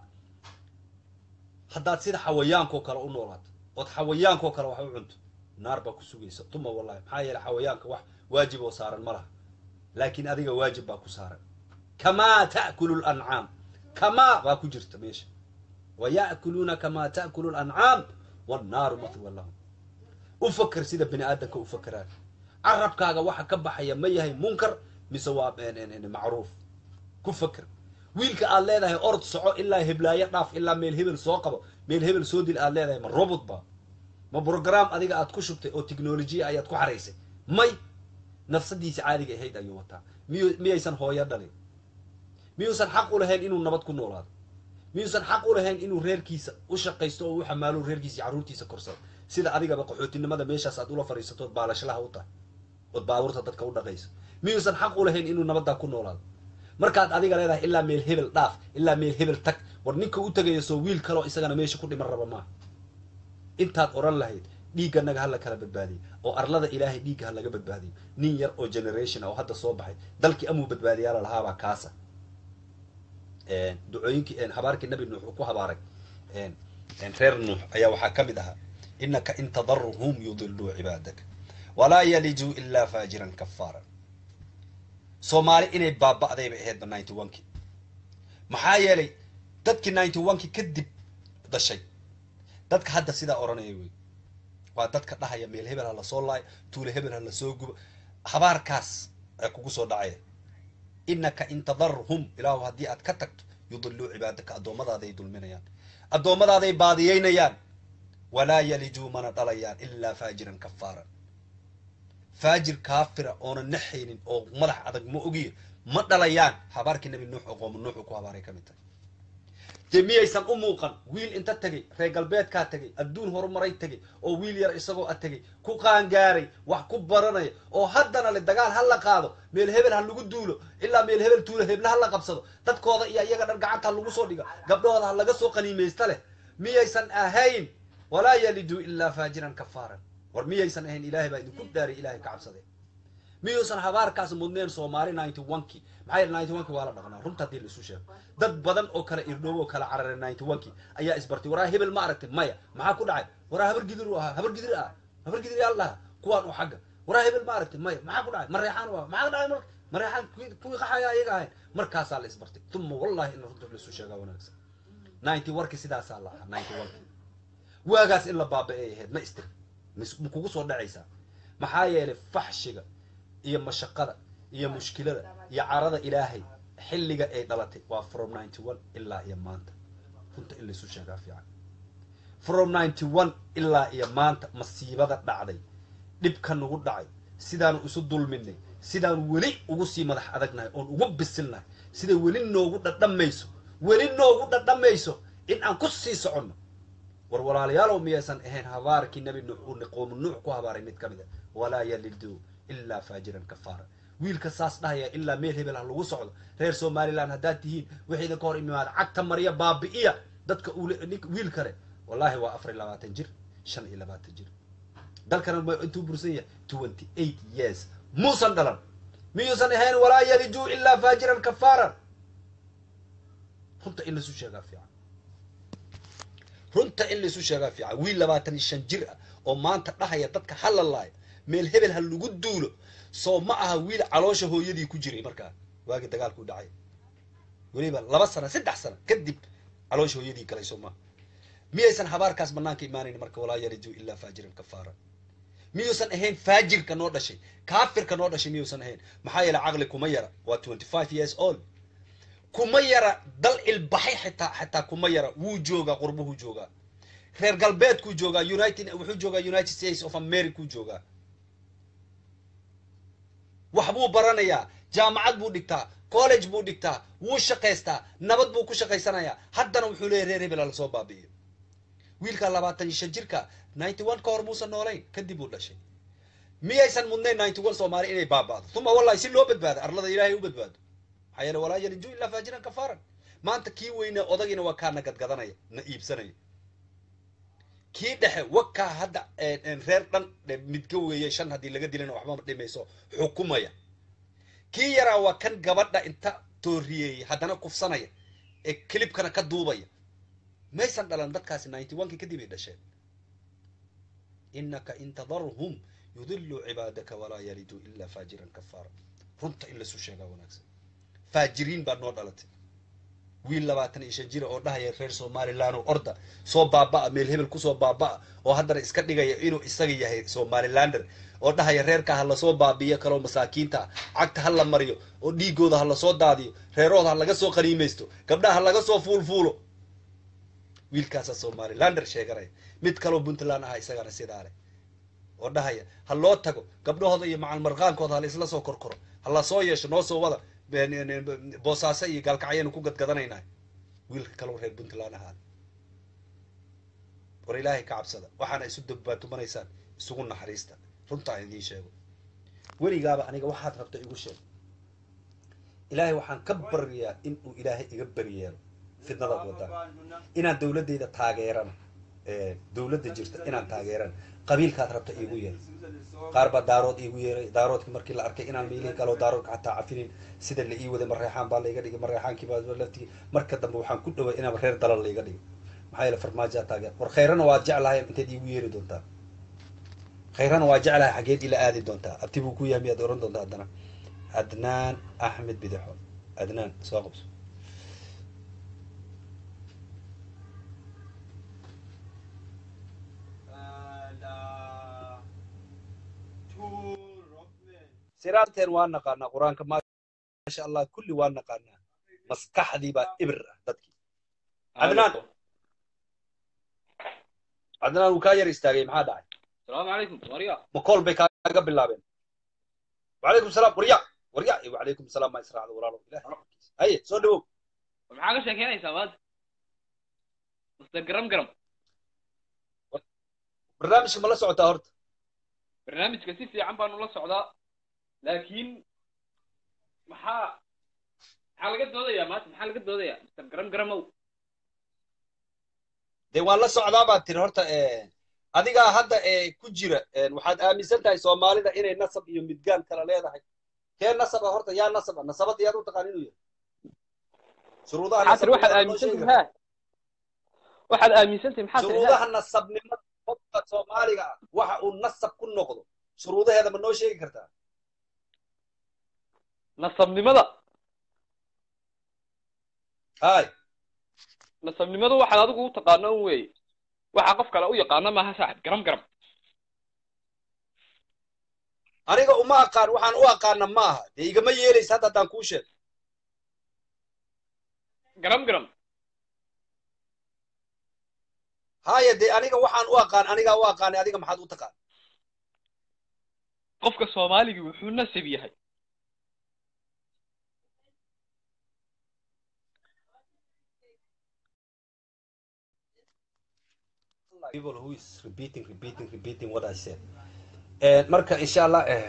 A: haddaad sida xawayaankoo kale u noolaato ood xawayaankoo kale wax u cunto naar baa ku sugaysa tuma wallahi maxaa yeele xawayaanka wax waajib oo saaran ma laha laakiin adiga waajib baa ku saaran kamaa ta'kulu lancaam kamaa baa ku jirta meesha waya'kuluuna kamaa ta'kulu lancaam wannaaru mathwa lahum u faker sida bini aadamka u fakeraan carabkaaga waxa ka baxaya ma yahay munkar mise waa macruuf ku faker wiilka aad leedahay orod soco ilaa heblaayo dhaaf ilaa meel hebel soo qabo meel hebel soo dil aad leedahay ma robot ba ma brogram adiga aad ku shubtay oo technolojiya ayaad ku xaraysay may nafsadiisa caadiga ahayd ayuu wataa miy miyaysan hooyo dhalin miyuusan xaq u lahayn inuu nabad ku noolaado miyuusan xaq u lahayn inuu reerkiisa u shaqaysto oo u xamaalo reerkiisa iyo carruurtiisa korsado sida adigaba qaxootinimada meeshaas aad ula fadhiisato ood baalashlaha u tahay ood baabuurta dadka u dhaqayso miyuusan xaq u lahayn inuu nabaddaa ku noolaado markaad adiga leedahay ilaa meel hebel dhaaf ilaa meel hebel tag war ninka u tagaya soo wiil kaleo isagana meesha ku dhiman raba maaha intaad oran lahayd dhiigganaga ha la kala badbaadiyo oo arlada ilaahay dhiigga ha laga badbaadiyo nin yar oo generation ah oo hadda soo baxay dalkii amuu badbaadiyaala lahaabaa kaasa ducooyinkii habaarkii nabi nuux uu ku habaaray reer nuux ayaa waxaa ka mid ahaa inaka in tadarhum yudiluu cibaadaka walaa yalijuu ilaa faajiran kafaara soomaali inay baaba'day bay ahaydba ninety one ki maxaa yeelay dadkii ninety one ki kadib dashay dadka hadda sidaa odhanaya wey waa dadka dhahaya meel hebel ha lasoo laayo tuule hebel ha lasoo gubo habaarkaas ee kugu soo dhacaya inaka in tadarhum ilaahu haddii aad ka tagto yudiluu cibaadaka addoommadaadaay dulminayaan addoommadaadaay baadiyeynayaan walaa yalijuu mana dhalayaan ilaa faajiran kafaaran faajir kaafira oona naxaynin oo madax adag ma ogiyo ma dhalayaan habaarkii nabi nuux oo qooma nuux uu ku habaaray ka mid tahay dee miyaysan u muuqan wiil inta tegay reer galbeedkaa tegay adduun horumaray tegay oo wiil yar isagoo a tegay ku qaangaaray wax ku baranaya oo haddana le dagaal ha la qaado meel hebel ha lagu duulo ilaa meel hebel tuulo heble ha la qabsado dadkooda iyo iyaga dhan gacanta ha lagu soo dhigo gabdhahooda ha laga soo qaniimaysta leh miyaysan ahayn walaa yaliduu ilaa faajiran kafaaran war miyaysan ahayn ilaahay baa idinku dhaaray ilahay ka cabsadee miyuusan habaarkaas mudneen soomaali ninety one ki maxaa yeele ninety one ki waa la dhaqnaa runta haddii la isu sheego dad badan oo kale irdhoobo oo kala cararay ninety one ki ayaa isbartay waraa hebel ma aragtay maya maxaa ku dhacay waraa habar gidir u ahaa habar gidir ah habar gidir yaa la dhahaa kuwaan u xagga waraa hebel ma aragtay maya maxaa ku dhacay mareexaan u ahaa maxaa dhacay marka mareexaan kuwii qaxaya ayaga ahayn markaasaa la isbartay tuma wallahi in runta la isu sheegaa wanaagsan ninety one ki sidaasaa la ahaa ninety one ki waagaas in la baaba-ay ahayd ma istir ma kugu soo dhacaysaa maxaa yeelay faxshiga iyo mashaqada iyo mushkilada iyo carada ilaahay xilliga ay dhalatay waa from ninety one ilaa iyo maanta runta in laysu sheegaa fiican from ninety one ilaa iyo maanta masiibada dhacday dhibka nagu dhacay sidaanu isu dulminay sidaanu weli ugu sii madax adagnahay oon ugu bisilnahay siday weli noogu dhadhamayso weli noogu dhadhamayso in aan ku sii soconno war walaalayaalow miyaysan ahayn habaarkii nabi nuux uu qoomu nuux ku habaaray mid ka mid a walaa yaliduu ilaa faajiran kafaara wiilka saas dhahaya ilaa meel hebel ha lagu socdo reer somaliland haddaad tihiin wixii idinka hor imaada cagta marya baabi'iya dadka wiil kale wallahi waa afar iyo labaatan jir shan iyo labaatan jir dalkana ma intuu bursan yahay twenty eight years muusan dhalan miyuusan ahayn walaa yalijuu ilaa faajiran kafaaran runta in laisu sheegaa fiican runta in laisu sheegaa fiican wiil labaatan iyo shan jir ah oo maanta dhahaya dadka hala laayo meel hebel ha lagu duulo soo ma aha wiil caloosha hooyadii ku jiray markaa waagii dagaalku dhacay weliba laba sano saddex sano kadib caloosha hooyadii galay soo maaha miyaysan habaarkaas banaanka imaanayn marka walaa yalijuu ilaa faajiran kafaara miyuusan ahayn faajirka noo dhashay kaafirka noo dhashay miyuusan ahayn maxaa yeele caqli kuma yara waa twenty five years old kuma yara dal ilbaxay xitaa xitaa kuma yara wuu joogaa qurbuhuu joogaa reer galbeedkuu joogaa united wuxuu joogaa united states of americau joogaa wax buu baranayaa jaamacad buu dhigtaa college buu dhigtaa wuu shaqaystaa nabad buu ku shaqaysanayaa haddana wuxuu leeyahy reer hebel lasoo baabi'iyo wiilka labaatan iyo shan jirka ninety one ka hor muusan noolayn kadib uu dhashay miyaysan mudnayn ninety one soomaali inay baaba'do uma wallahi si loo badbaado arlada ilaahay u badbaado maxaa yeele walaa yalinju ilaa faajiran kafaaran maanta kii weyne odagiina waa kaa na gadgadanaya na iibsanaya kii dhexe wakaa hadda reer dhan midga weeye shan haddii laga dilana waxba dhimayso xukumaya kii yaraa waa kan gabadha inta tooriyeeyey haddana kufsanaya ee kilibkana ka duubaya maysan dhalan dadkaasi ninety one kii kadib ay dhasheen inaka in tadarhum yudiluu cibaadaka walaa yaliduu ilaa faajiran kafaara runta in lasu sheegaa wanaagsan faajiriin baa noo dhalatay wiil labaatan iyo shan jira oo dhahaya reer somaliland oo orda soo baaba'a meel hebel kusoo baaba'a oo haddana iska dhigaya inuu isaga yahay somalilander oo dhahaya reerka ha lasoo baabi'iyo kaloo masaakiinta ah cagta ha la mariyo oo dhiigooda ha lasoo daadiyo reerooda ha laga soo qaniimaysto gabdhaha ha laga soo fuulfuulo wiilkaasaa somalilander sheeganaya mid kaloo puntland aha isagana sidaa leh oo dhahaya ha loo tago gabdhahooda iyo macal marqaankooda ha la isla soo korkoro ha la soo yeesho noo soo wada boosaaso iyo gaalkacyaynu ku gadgadanaynahay wiilka kaloo reer puntland ahaada war ilaahay ka cabsada waxaana isu dabbaantumanaysaan isugu naxariista runtaa idiin sheego weligaaba aniga waxaad rabta igu sheeg ilaahay waxaan ka baryayaa in uu ilaahay iga beriyeelo fidnadaad wadaan inaan dawladdayda taageerana dawladda jirta inaan taageerana qabiilkaad rabta iigu yeer qaar baa daarood iigu yeeray daaroodki markii la arkay inaan meelihii kaloo daaroodka xataa cafinin sida la ii waday mareexaan baa layga dhigay mareexaankii baa laftigii marka dambe waxaan ku dhaway inaan reer dalal layga dhigo maxaa yeele farmaajaa taageer war khayrana waad jeclahay inteed iigu yeeri doontaa khayrana waa jeclahay xageed ila aadi doontaa abti buu ku yahay miyaad oran doontaa haddana adnaan axmed bidixo adnaan soo qabso siraanteen waa naqaanaa qur-aanka maasha allah kulli waa naqaanaa maskaxdii baa ibir ah dadkii adnaan adnaan wuu kaa yar istaagay maxaa dhacay
E: السلام عليكم وريا
A: ma kool bay kaaga bilaabeen wacalaykum salaam warya warya iyo wacalaykum salaam maa israacda walaalo ilahay xaqiisa haye soo dhawow
E: maxaa ka sheekeynaysaa maanta mr garam garam
A: barnaamijka ma la socotaa horta
E: barnaamijka si fiican baanu la socdaa laakiin maxaa maxaa laga doodayaa maanta maxaa laga doodayaa mr garam garamow
A: dee waan la socdaa baad tiri horta adigaa hadda ku jira waxaad aaminsan tahay soomaalida inay nasab iyo midgaan kala leedahay kee nasaba horta yaa nasaba nasabada yaad u taqaan inuu yahay shuruudaha
E: maxaa tiri waxaad
A: nasabnimada noo
E: aaminsantahay
A: sheegi
E: maxaa waxaad aaminsantahay maxaa tiri
A: shuruudaha nasabnimada qofka soomaaliga ah waxa uu nasab ku noqdo shuruudaheeda ma noo sheegi kartaa
E: nasabnimada
A: hay
E: nasabnimadu waxaad adigu u taqaano un weeye waxa qof kale u yaqaano maaha saaxib garam garam
A: aniga uma aqaan waxaan u aqaana ma aha dee igama yeelaysa hadda haddaan kuu sheego
E: garam garam
A: haya dee aniga waxaan u aqaan anigaa u aqaanay adiga maxaad u taqaan
E: qofka soomaaligii wuxuu nasab yahay
A: people who is repeating repeating repeating what I said Eh, marka insha allah eh,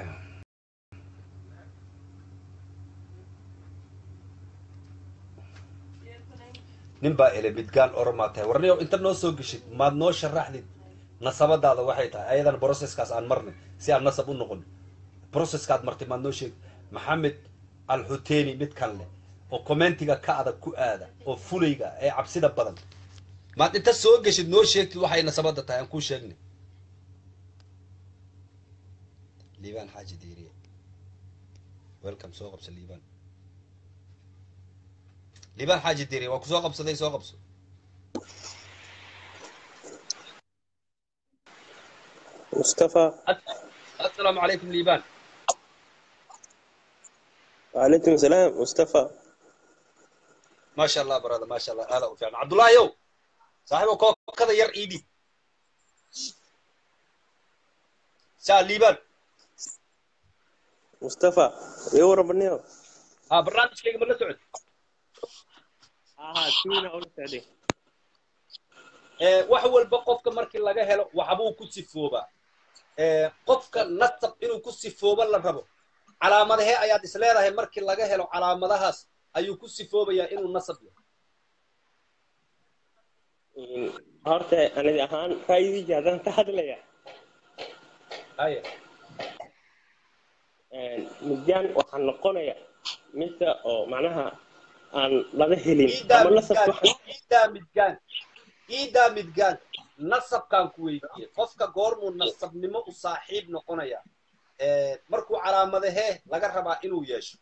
A: nin baa ele midgaan oromaa tahay warniyo inta noo soo geshid maad noo sharaxdid nasabadaada waxay tahay ayadana processkaas aan marnay si aan nasab u noqon processkaad martay maad noo sheeg maxamed alxuteeni midkan leh oo commentiga ka adag ku aada oo fulayga ee cabsida badan maad inta soo geshid noo sheegtid waxay nasabada tahay aan kuu sheegnay liibaan xaaji diiriye welcome soo qabso liibaan liibaan xaaji diiriye waa kusoo qabsaday soo qabso
F: mustafa
A: assalaamu calaykum liibaan
F: وعليكم السلام مصطفى
A: maasha allah barada maasha allah aada u fiican cabdullaahiyow saaxiibo kookada yar iidhi saa liibaan
F: مصطفى يورا بنيو
A: ها barnaamijkayga ma la socod
F: اه تونا اول سعدي
A: Eh, wax walba qofka markii laga helo waxbuu ku sifoobaa Eh, qofka nasab inuu ku sifooba la rabo calaamadahee ayaad is leedahay markii laga helo calaamadahaas ayuu ku sifoobayaa inuu nasab yahay
F: horta aniga ahaan ra'yigayga haddaan ka hadlaya
A: haya
F: midyaan waxaa noqonaya midka oo macnaha aan laga helin
A: iidaa
F: ama nasab
A: midgaan
F: waxaan
A: iidaa midgaan iidaa midgaan nasabkaan ku weydiiyey qofka goormuu nasabnimo u saaxiib noqonaya Eh, markuu calaamadahee laga rabaa inuu yeesho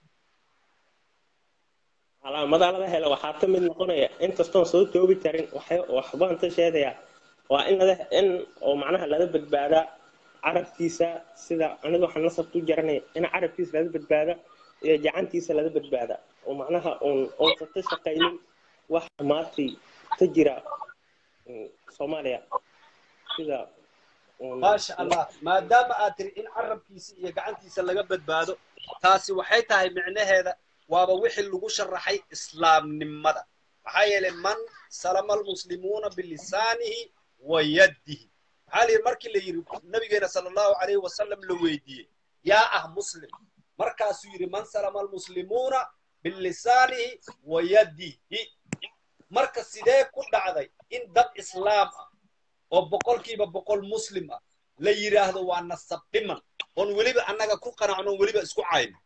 F: calaamadaha laga helo waxaa ka mid noqonaya inkastoon soo toobi karin waxay- waxbaan ka sheegayaa waa in laga in oo macnaha laga badbaadaa carabkiisa sida aniga waxaan nasab ku jaranaya in carabkiisa laga badbaada iyo gacantiisa laga badbaada oo macnaha uun uusan ka shaqaynin wax maantay ka jira mm, soomaaliya sida uun-
A: maasha allah maadaama aad tiri in carabkiisa iyo gacantiisa laga badbaado taasi waxay tahay micnaheeda waaba wixii lagu sharaxay islaamnimada maxaa yeelay man salama almuslimuuna bilisaanihi wa yaddihi maxaa la yidhi markii la yidhi nabigeena sala allahu calayhi wasalam la weydiiyey yaa ah muslim markaasuu yidhi man salama almuslimuuna bilisaanihi wa yaddihi marka sidee ku dhacday in dad islaam ah oo boqolkiiba boqol muslim ah la yidhaahdo waa nasab dhiman oon weliba annaga ku qanacno oon weliba isku cayno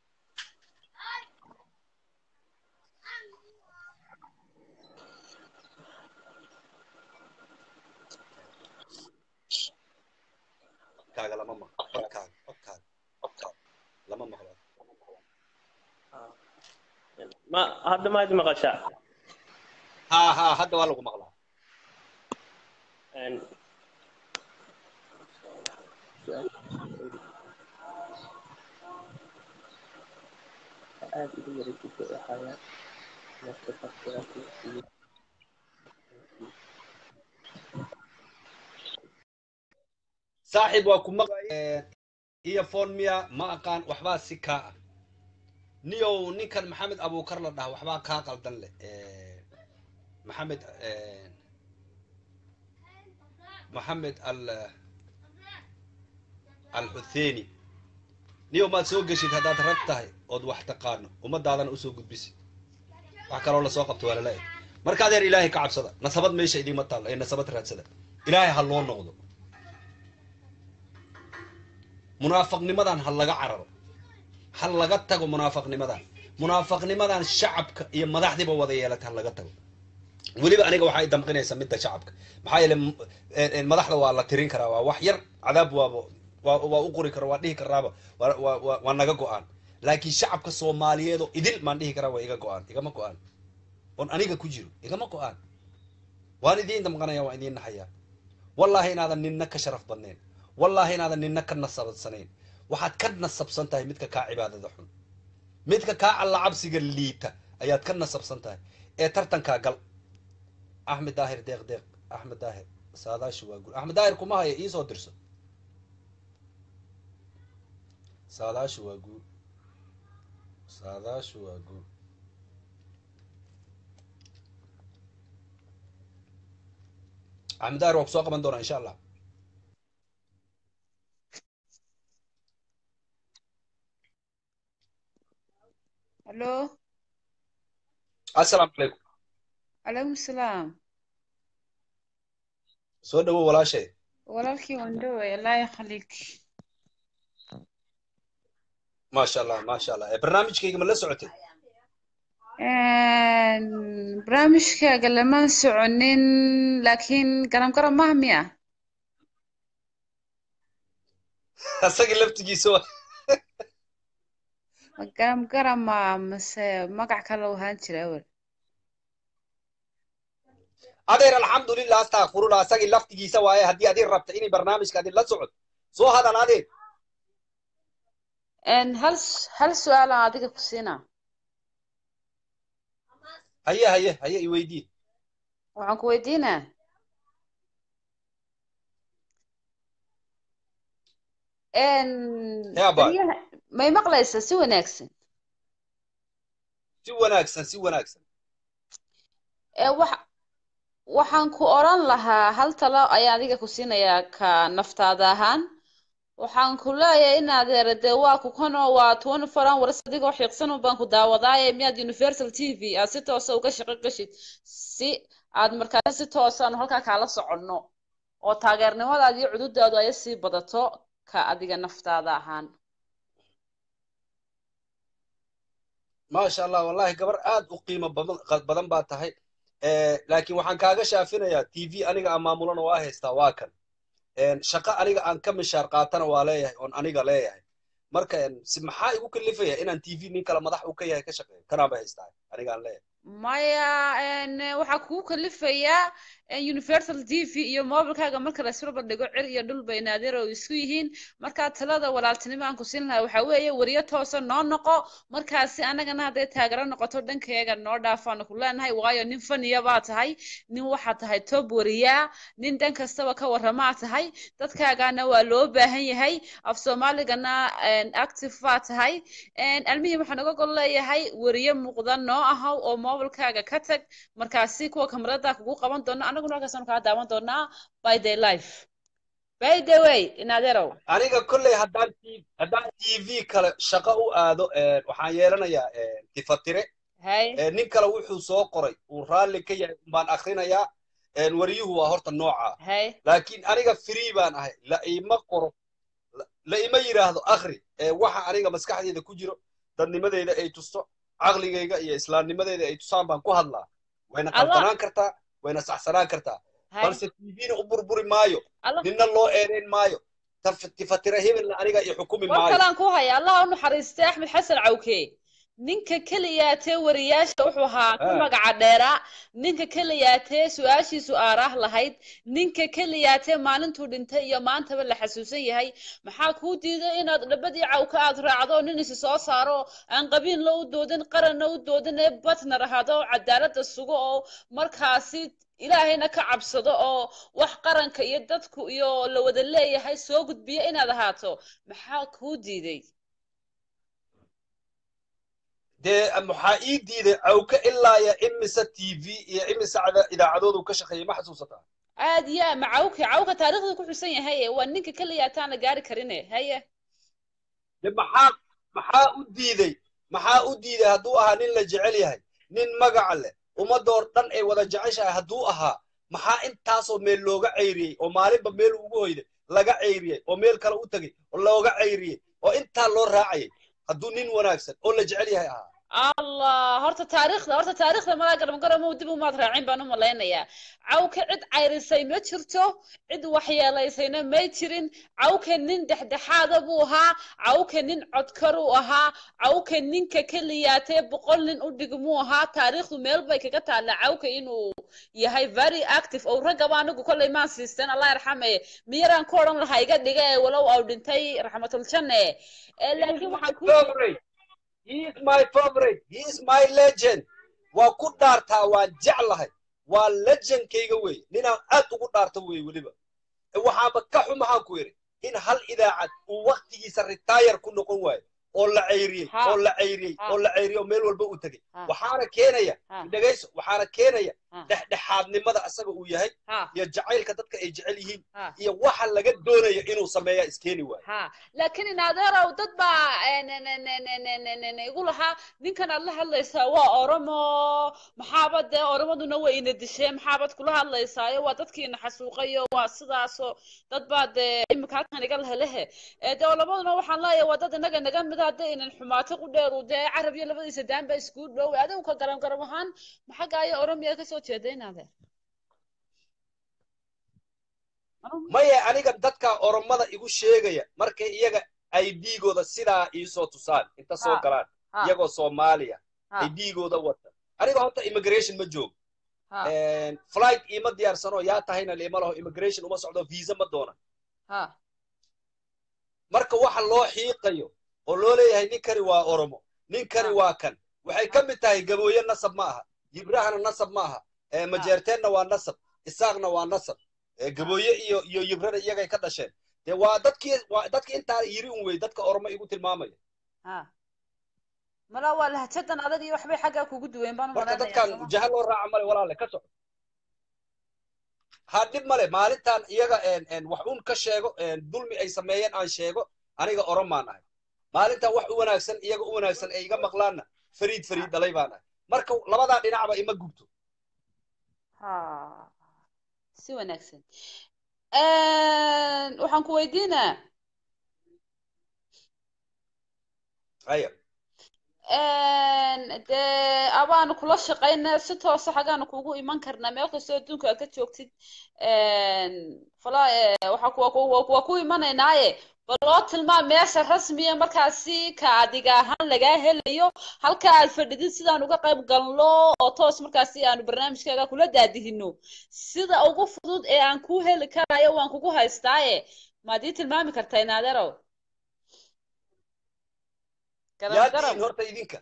A: codkaaga lama maqlo codkaaga codkaaga codkaaga lama maqlo
F: ma hadda maad maqashaa
A: haa haa hadda waa lagu maqlaa
F: Een, aad ugu wareegaysa waxaa marka fakiraadka iyo
A: saaxiib waa ku maqlay iyo phone miya ma aqaan waxbaa si kaa ah niyow ninkan maxamed abuukar la dhaha waxbaa kaa qaldan leh Eh, maxamed eh, maxamed al alxutheeni niyow maad soo geshid haddaad rag tahay ood wax taqaano ummadaadana usoo gudbisid wax kaloo lasoo qabto waa lala eg marka adeer ilaahay ka cabsada nasabad meesha idiima taalla ee nasabad raadsada ilaahay ha loo noqdo munaafaqnimadan ha laga cararo ha laga tago munaafaqnimadan munaafaqnimadan shacabka iyo madaxdiiba wada yeelata ha laga tago weliba aniga waxay damqinaysaa midda shacabka maxaa yeele m- een- een madaxda waa la tirin karaa waa wax yar cadaab waaba waa waa u qori kara waa dhihi karaaba waa waa waa- waa naga go-aan laakiin shacabka soomaaliyeed oo idil maan dhihi karaa waa iga go-aan igama go-aan oon aniga ku jiro igama go-aan waan idiin damqanaya waan idiin naxayaa wallaahi inaadan ninna ka sharaf badnayn wallaahi inaadan ninna ka nasabadsanayn waxaad ka nasabsan tahay midka kaa cibaadada xun midka kaa alla cabsiga liita ayaad ka nasabsan tahay ee tartankaa gal axmed daahir deeq deeq axmed daahir saadaashi waa guul axmed daahir kuma haya iisoo dirso saadaashi waa guul saadaashi waa guul axmed daahir waa kusoo qaban doonaa insha allah
G: الو
A: assalaamu calaykum
G: عليكم السلام
A: soo dhawow walaashay
G: walaalkii waan dhoway allah yakhliik
A: maasha allah maasha allah ee barnaamijkayga ma la socotay
G: barnaamijkaaga lamaan soconin laakiin garam garam maha miya
A: asaga laftigiisa waa
G: ma garam garama mase magac kale u ahaan jira awel
A: adeer alxamdulilah astakfirullah asagii laftigiisa waaye haddii adin rabta inay barnaamijka adin la socod soo hadal adeer
G: En, hal s- hal su-aal aan adiga ku siinaa
A: haye haye haye iweydii
G: waxaan ku weydiinaa En,
A: yaa baay
G: beryaha- may maqlaysaa si wanaagsan
A: si wanaagsan si wanaagsan
G: ee wax waxaan ku oran lahaa hal talo ayaan adiga ku siinayaa ka naftaada ahaan waxaan ku leeyahay in adeer dee waa ku kanoo waa twenty four hours adigoo xiiqsan un baan ku daawadaaye miyaad universal t v aad si toosa uga shaqo gashid si aad markaasi si toosaanu halkaa kaala soconno oo taageernimadaada iyo cududaadu ay sii badato ka adiga naftaada ahaan
A: maasha allah wallahi gabar aad u qiimo badan badan baa tahay Eh, laakiin waxaan kaaga shaafinayaa t v aniga aan maamulana waa haystaa waa kan En, shaqo aniga aan ka mishaar qaatana waa leeyahay oon aniga leeyahay marka en, si maxaa igu kalifaya inaan t v nin kale madax u ka yahay ka shaqeeyo kanaanba haystaa aniga aan leeyahay
G: maya en, waxaa kugu kalifayaa en, universal t v iyo mobilkaaga marka la isbarbar dhigo cir iyo dhul bay naadir oo isku yihiin markaa talada walaaltinimo aan ku siin lahaa waxaa weeye wariyo toosa noo noqo markaasi annagana hadday taageero noqoto dhankayaga noo dhaafaanu ku leenahay waayo nin faniya baa tahay nin waxaa tahay top wariyaa nin dhan kastaba ka warramaa tahay dadkaagana waa loo baahan yahay af soomaaligana en, active baa tahay En, almihii waxaan uga gol leeyahay wariye muuqda noo ahaw oo mobilkaaga ka tag markaasi kuwa kamarada kugu qaban doona anaguna halkaasaanu kaa daawan doonaa by the life by the way inadeerow
A: aniga kolley haddaan t haddaan t v kale shaqo u aado en, waxaan yeelanayaa en, tifatire
G: hay
A: Eh, nin kale wuxuu soo qoray uu raalli ka yahay baan akrinayaa En, wariyuhu waa horta nooca
G: hay
A: laakiin aniga free baan ahay la ima qoro la la ima yidhaahdo akhri ee waxa aniga maskaxdeyda ku jiro dadnimadeyda ay tusto caqligayga iyo islaamnimadeyda ay tusaan baan ku hadlaa wayna
G: allah
A: qaldanaan kartaa wayna saxsanaan kartaa
G: hay
A: balse tvna u burburi maayo
G: allah
A: ninna loo eedayn maayo Taf- tifatira hebelna aniga iyo xukumi
G: war
A: maayo
G: kalaan ku haya allah u naxariistay axmed xasan cawke ninka keliyaatee wariyaasha wuxuu ahaa ku
A: Ah,
G: magaca dheeraa ninka keliyaatee su-aashiisu aaraah lahayd ninka keliyaatee maalintuu dhintay iyo maantaba la xasuusan yahay maxaa kuu diiday inaad dhabadii cawka aad raacdo nin isi soo saaro aan qabiilna u doodin qaranna u doodin ee batnar ahaado oo cadaaladda sugo oo markaasi ilaahayna ka cabsado oo wax qaranka iyo dadku iyo la wada leeyahay soo gudbiya inaad ahaato maxaa kuu diiday
A: dee maxaa ii diiday cawka ilaa ya imise tv iyo imise cada- idaacadoodu ka shaqeeyay ma xasuusataa
G: aad ya ma cawka cawka taariikhda ku xusan yahay waa ninka keliya ataana gaari karine haye
A: de maxaa maxaa u diiday maxaa u diiday hadduu ahaa nin la jecel yahay nin magaca leh ummadoo dhan ay wada jeceshahay hadduu ahaa maxaa intaasoo meel looga ceyriyey oo maalinba meel ugu hoyday laga ceyriyey oo meel kale u tegey oo looga ceyriyey oo intaa loo raacayay hadduu nin wanaagsan oo la jecel yahay ahaa
G: allah horta taariikhda horta taariikhda malaa garamgaramow dib umaad raacin baan u malaynayaa cawka cid cayrisay ma jirto cid waxyeelaysayna may jirin cawka nin dhexdhexaada buu ahaa cawka nin codkaruu ahaa cawka ninka keliyaatee boqol nin u dhigmuu ahaa taariikhdu meel bay kaga taalla cawka inuu yahay very active oo raggaba anigu kollay maan siisteen allah yarxame miyaraan ku odhan lahaa iga dhiga ee walow au dhintay raxmatuljanne ee laakiin waxaan ku
A: favorite he is my favorite he is my legend waa ku dhaartaa waan jeclahay waa legendkayga wey ninaan aad ugu dhaarta wey weliba waxaaba ka xumahaan ku yidhi in hal idaacad uu waktigiisa retire ku noqon waayo oo la ceyriyey
G: Ha.
A: oo la ceyriyey
G: Ha.
A: oo la ceyriyey oo meel walba u tegey
G: Ha.
A: waxaana keenaya
G: Ha.
A: dhegayso waxaana keenaya
G: Ha.
A: dhexdhexaadnimada asaga uu yahay
G: ha
A: iyo jacaylka dadka ay jecel yihiin
G: ha
A: iyo waxa laga doonayo inuu sameeya iskeeni waayo
G: ha laakiin inadeerow dad baa eh, ne- ne- ne- ne- ne- ne- ne- ne- igu lahaa ninkan aad la hadlaysaa waa oromo maxaaba dee oromaduna way ina disheen maxaabad kula hadlaysaayo waa dadkiina xasuuqayo waa sidaaso dad baa dee imika halkan iga lehelehe ee dee labaduna waxaan leeyahay waa dad inaga naga mida hadday inan xumaato ku dheeru dee carab iyo labadiisa daan baa iskugu dhow adigu ka garan garan ahaan maxagaayo oromiya kasoo jeeda inaade
A: maya aniga dadka oromada igu sheegaya markay iyaga ID-gooda sidaa iisoo tusaan inta soo
G: Ha.
A: galaan
G: ha
A: iyagoo Soomaaliya
G: ha
A: ID-gooda wata aniga horta immigration ma joogo
G: ha
A: flight iima diyaarsano yaa tahayna liima laho immigration uma socdo visa ma doona
G: ha
A: marka waxa loo xiiqayo oo loo leeyahay ninkani waa oromo ninkani
G: Ah.
A: waa kan waxay ka mid tahay gabooye nasab ma aha yibrahana nasab ma aha Eh, majeerteenna waa nasab isaaqna waa nasab Eh, gabooye iyo iyo yibrana iyagay ka dhasheen dee waa dadkii waa dadkii intaa yiri un wey dadka oromo igu tilmaamaya
G: ha mala waa lahjadan adag iyo waxbay xaggaa kugu duween baan u
A: marka
G: malaynayaa
A: dadkan
G: sooma
A: jaha loo raaca male walaale ka soco ha dhib male maalintan iyaga en- en wax un ka sheego en dulmi ay sameeyeen aan sheego aniga oromaan ahay maalintan wax u wanaagsan iyaga u wanaagsan ay iga maqlaanna fariid fariid dhalay baan ahay marka labadaa dhinacba ima gubto
G: ha si wanaagsan waxaan ku weydiinaa
A: haya
G: dee abaanu kula shaqaynaa si toosa xaggaanu kugu iman karnaa meel kastoo adduunka aad ka joogtid fala waxaa ku- waa ku- waa ku- waa ku imanaynaaye bal loo tilmaam meesha rasmiya markaasi ka adiga ahaan lagaa helayo halka aad fadhidid sidaan uga qayb galno oo toos markaasi aanu barnaamijkaaga kula daadihino sida ugu fudud ee aan kuu heli karayo waan kugu haystaaye maad ii tilmaami kartaa inaaderow garan
A: yaa
G: garan
A: tihiin horta idinka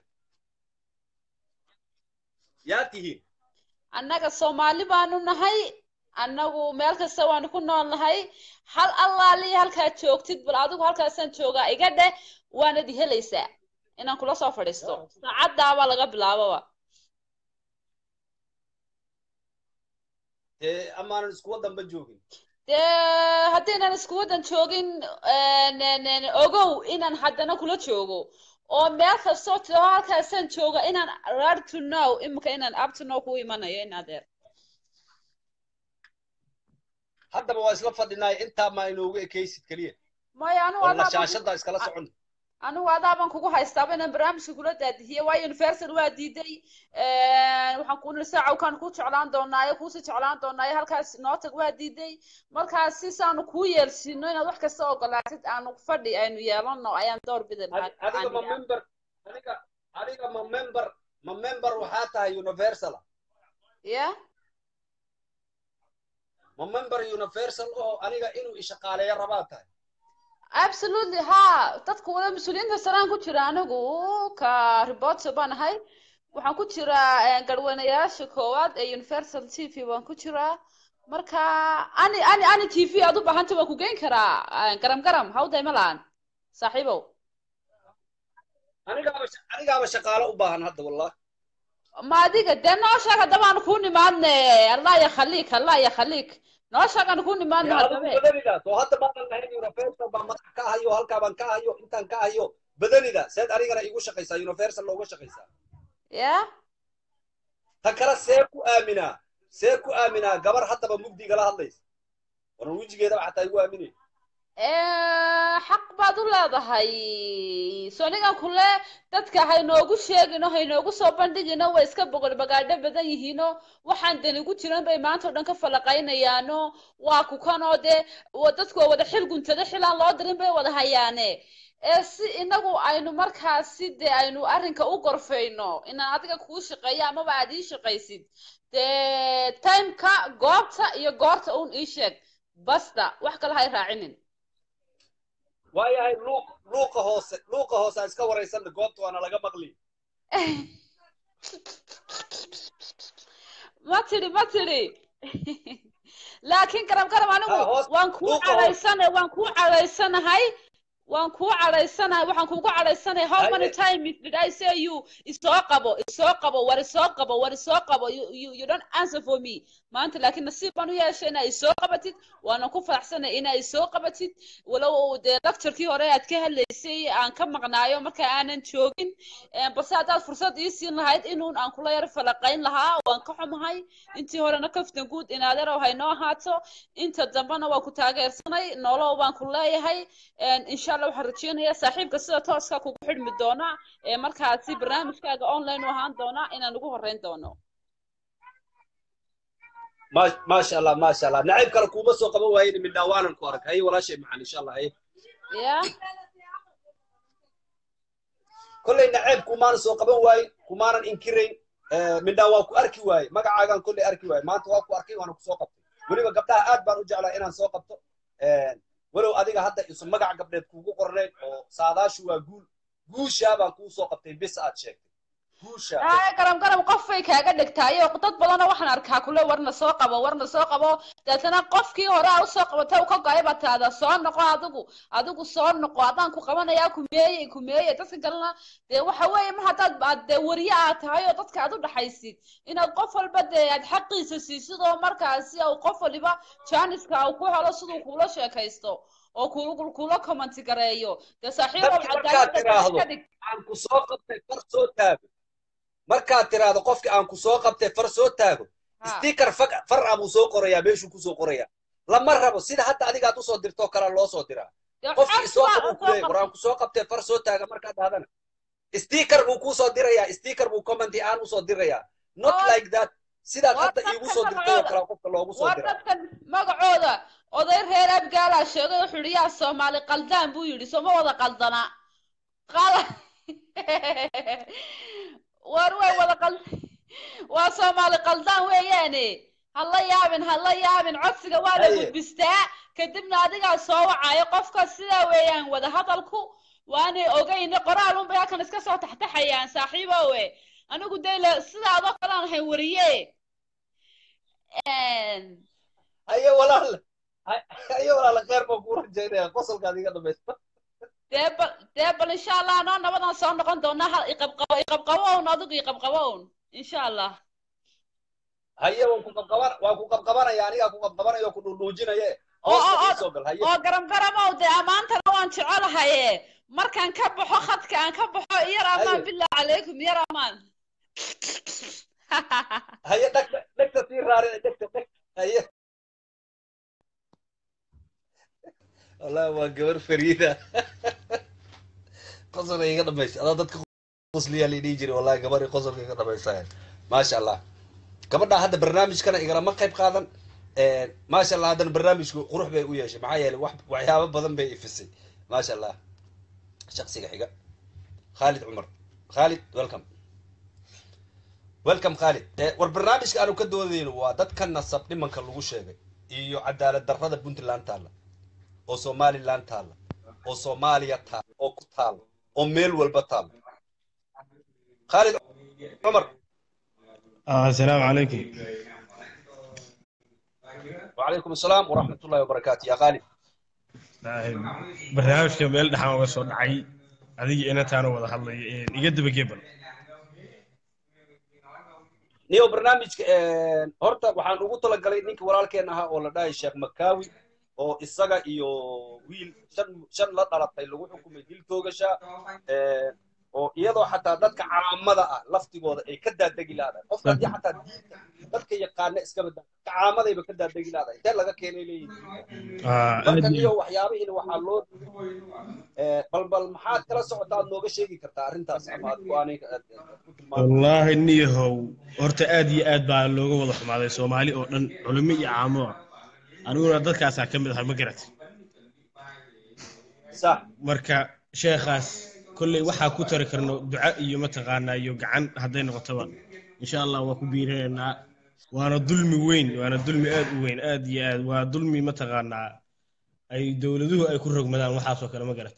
A: yaa tihiin
G: annaga soomaali baanu nahay annagu meel kasta waanu ku nool nahay hal allaaliya halkaad joogtid bal adigu halkaasaan joogaa iga dheh waanad i helaysaa inaan kula soo fadhiisto saacaddaabaa laga bilaababa
A: dee amaanan isku wadanba joogin
G: dee haddaynan isku waddan joogin n- n- ogow inaan haddana kula joogo oo meel kastoo tiro halkaasaan jooga inaan ready to know imika inaan up to know ku imanayo in adeer
A: haddaba waa isla fadhinaay intaa maa inoogu ekaysid keliya
G: maya anigu
A: oo
G: adaaban ku-
A: nashaashada iskala socon
G: anigu adaaban kugu haystaaba inaan barnaamijka kula daadihiye waayo universal waa diiday waxaan ku niri saacawkaan ku jeclaan doonaayo kuusii jeclaan doonaayo halkaas noo tag waa diiday markaas si saanu kuu yeelsiino inaad wax kasta ogolaatid aanu fadhi aynu yeelano ayaan door bidi
A: Adi- adiga ma member adiga adiga ma member ma member waxaa tahay universal
G: ya
A: ma member universal oo aniga inuu ishaqaaleeyo rabaa tahay
G: absolutely ha dadka wada mas-uuliyiinta saraan ku jira anigu ka reporter baan ahay waxaan ku jiraa garweynayaasha koowaad ee universal t v waan ku jiraa marka ani ani ani t v aad u baahanta waan ku geyn karaa garam garam hawday ma lahan saaxiibow
A: anigaaba sha- anigaaba shaqaale u baahan hadda wallah
G: ma adiga dee noo sheeg haddaba aan kuu nimaadne allah ya khaliik allah ya khaliik noo sheeg aan kuu nimaadno
A: dee adigu
G: haddabe
A: badanidaas oo hadda maanan lahayn universal baa madax ka hayo halkaa baan ka hayo intaan ka hayo badanida seed anigana igu shaqaysaa universal looga shaqaysaa
G: ya
A: ta kale see ku aaminaa see ku aaminaa gabar haddaba mugdigala hadlaysa waran wejigeedaba xataa igu aaminay
G: xaq baad u leedahay sonigan kule dadka haynoogu sheegino haynoogu soo bandhigino way iska boqol bagaadho badan yihiino waxaan dani ku jiran bay maanta o dhan ka falaqaynayaano waa kukanoo dee wa- dadku waa wada xil guntada xil aan loo dirin bay wada hayaane ee si inagu aynu markaasi dee aynu arrinka u gorfayno inaan adiga kuu shaqeeyo amaba aad ii shaqaysid dee timeka goobta iyo goorta uun ii sheeg basta wax kale hay raacinin
A: waayahay luuq luuqa hoose luuqa hoose aan iska waraysana goobta waana laga maqli
G: ma tidhi ma tidhi laakiin garab garab anigu
A: Ha, hoos-
G: waan kuu
A: luuqa hoos.
G: cadhaysana waan kuu cadhaysanahay waan kuu cadhaysanahay waxaan kugu cadhaysanahay how many
A: Haye.
G: times did I say you isoo qabo isoo qabo war isoo qabo war isoo qabo you, you, you don't answer for me maanta laakiin nasiib baan u yeeshay inaa isoo qabatid waana ku faraxsanay inaa isoo qabatid walow dee lecturekii hore aad ka hadlaysay aan ka maqnaayo marka aanan joogin Eh, balse haddaad fursad ii siin lahayd inuun aan kula yar falaqayn lahaa waan ka xumahay intii horena kaftan guud inaaderow haynoo ahaato inta dambena waa ku taageersanay nolow baan ku leeyahay insha allah waxaan rajeynayaa saaxiibka sida tooska kugu xidhmi doona ee markaasi barnaamijkaaga online u ahaan doona inaan ugu horreyn doono
A: ma maasha allah maasha allah nacayb kale kuuma soo qaban waayin midnaa waanan ku arag haye walaashay macaan insha allah haye
G: ya
A: kollay nacayb kumaanan soo qaban waayin kumaanan inkirayn Eh, midhaan waa ku arki waaye magacaagaan kolley arki waaye maanta waa ku arkay waana kusoo qabtay weliba gabdhaha aad baan u jeclaa inaan soo qabto Eh, walow adiga hadda isu magac gabdheed kuugu qornayn oo saadaashu waa guul guushaa baan kuu soo qabtay bis aad sheegtay guusha
G: ay garam garam qof bay kaaga dhigtaayo dad badanna waxaan arkaa kule warna soo qabo warna soo qabo deetana qofkii hore aa usoo qabatay ka go-ay baa taada soo noqo adigu adigu soo noqo haddaan ku qabanayaa kumeeye kumeeye dadka kalena dee waxa weeye mar haddaad aad dee wariye aad tahay oo dadka aad u dhaxaysid inaad qof walba dee aad xaqiisa siisid oo markaasi uu qof waliba jaaniska uu ku helo siduu kuula sheekaysto oo ku- kula commenti gareeyo dee saaxiibow
A: dadka markaad
G: cadaaladda
A: tiraahdo
G: ka dhig
A: aan ku soo qabtay far soo taago markaad tiraahdo qofki aan ku soo qabtay far soo taago
G: Ha.
A: sticker fag far ah buu soo qorayaa meeshuu kusoo qorayaa lama rabo sida hadda adigaad usoo dirtoo kale loo soo diraa
G: Dee
A: qofkii
G: codsi
A: isoo
G: baa
A: qabuu
G: usoo
A: kuleeyay
G: qab-
A: war aan ku soo qabtay far soo taaga markaad dhahdana sticker buu kuusoo dirayaa sticker buu commenti aan usoo dirayaa not
G: War-
A: like that sidaad
G: war
A: hadda
G: dadka
A: iigu soo dirtay oo
G: magacooda-
A: kale qofka loogu soo
G: waa
A: diraa
G: dadkan magacooda oday reer abgaalaa sheegay wuxuu yidhi yaa soomaali qaldaan buu yidhi sooma wada qaldana qala war way wada qal waa soomaali qaldaan weeyaane hala yaabin hala yaabin codsiga waa la
A: Haye.
G: gudbistaa kadibna adigaa soo wacayo qofka sidaa weeyaan wada hadalku waanay ogayne qoraal unbay halkan iska soo taxtaxayaan saaxiibowe anigu dee le sidaa adoo kale aan ahay wariye
A: haye walaal haye walaal khayr baan kuu rajaynaya qosolkaad iga dhamaysta
G: dee bal dee bal insha allah anoo nabadan soo noqon doonaa hal iqabqabo iqabqabown adigu iqabqabown insha allah
A: haye waan ku qabqaban waan ku qabqabanaya anigaa ku qabqabanaya oo ku dhuudhuujinaye
G: oo oo
A: hoosta
G: oo
A: ii soo gal haye
G: oo garam garamow dee ammaantana waan jecelahaye markaan ka baxo khadka aan ka baxo iyar amaan
A: Haye.
G: billah calaykum yar amaan
A: haye dhegta dhegta sii raarina dhegta dheg haye wallahi waa gabar fariida qosolka iga dhamaysa adaa dadka qosliyaa la dhihi jiray wallahi gabar qosolka iga dhamaysa maasha allah gabadha hadda barnaamijkana igalama qayb qaadan maasha allah haddana barnaamijku qurux bay u yeeshay maxaa yeelay wax waxyaabo badan bay ifisay maasha allah shaksiga xiga khalid cumar khalid welcome welcome khalid Eh, war barnaamijka aanu ka doodayno waa dadka nasab dhimanka lagu sheegay iyo cadaalad darrada puntland taalla oo somaliland taalla oo soomaaliya taalla oo ku taalla oo meel walba taalla khalid cumar
H: آه السلام عليكم
A: وعليكم السلام ورحمة الله وبركاته يا خالد
H: barnaamijka meel dhexaan uga soo dhacay adiga inantaana wada hadlaya iga daba gebel
A: niyo barnaamijka horta waxaan ugu talagalay ninka walaalkeen ahaa oo la dhahay sheekh makaawi oo isaga iyo wiil shan shan la dhalatay lagu xukumay dil toogasha oo iyadoo xataa dadka caamada ah laftigooda ay ka daadegi laadahay qofka haddii xataa diinta dadka yaqaana iskaba daa dadka caamadayba ka daadegi laadahay intee laga keenay leeyihin marka niyo waxyaabihiina waxaa loo Eh, bal bal maxaad kala socotaa aad nooga sheegi kartaa arrintaas ama aad go-aanay aad aad ku tilmaami
H: wallaahi niyahow horta aad iyo aad baa looga wada xumaaday soomaali oo dhan culimo iyo caamo ah aniguna dadkaasaa ka mid ahay ma garat
A: sax
H: marka sheekhaas kolley waxaa ku tari karno duca iyo mataqaanaa iyo gacan hadday noqotoba insha allah waa ku biirinaynaa waana dulmi weyn waana dulmi aad u weyn aad iyo aad waa dulmi mataqaanaa ay dowladuhu ay ku rogmadaan waxaasoo kale ma garat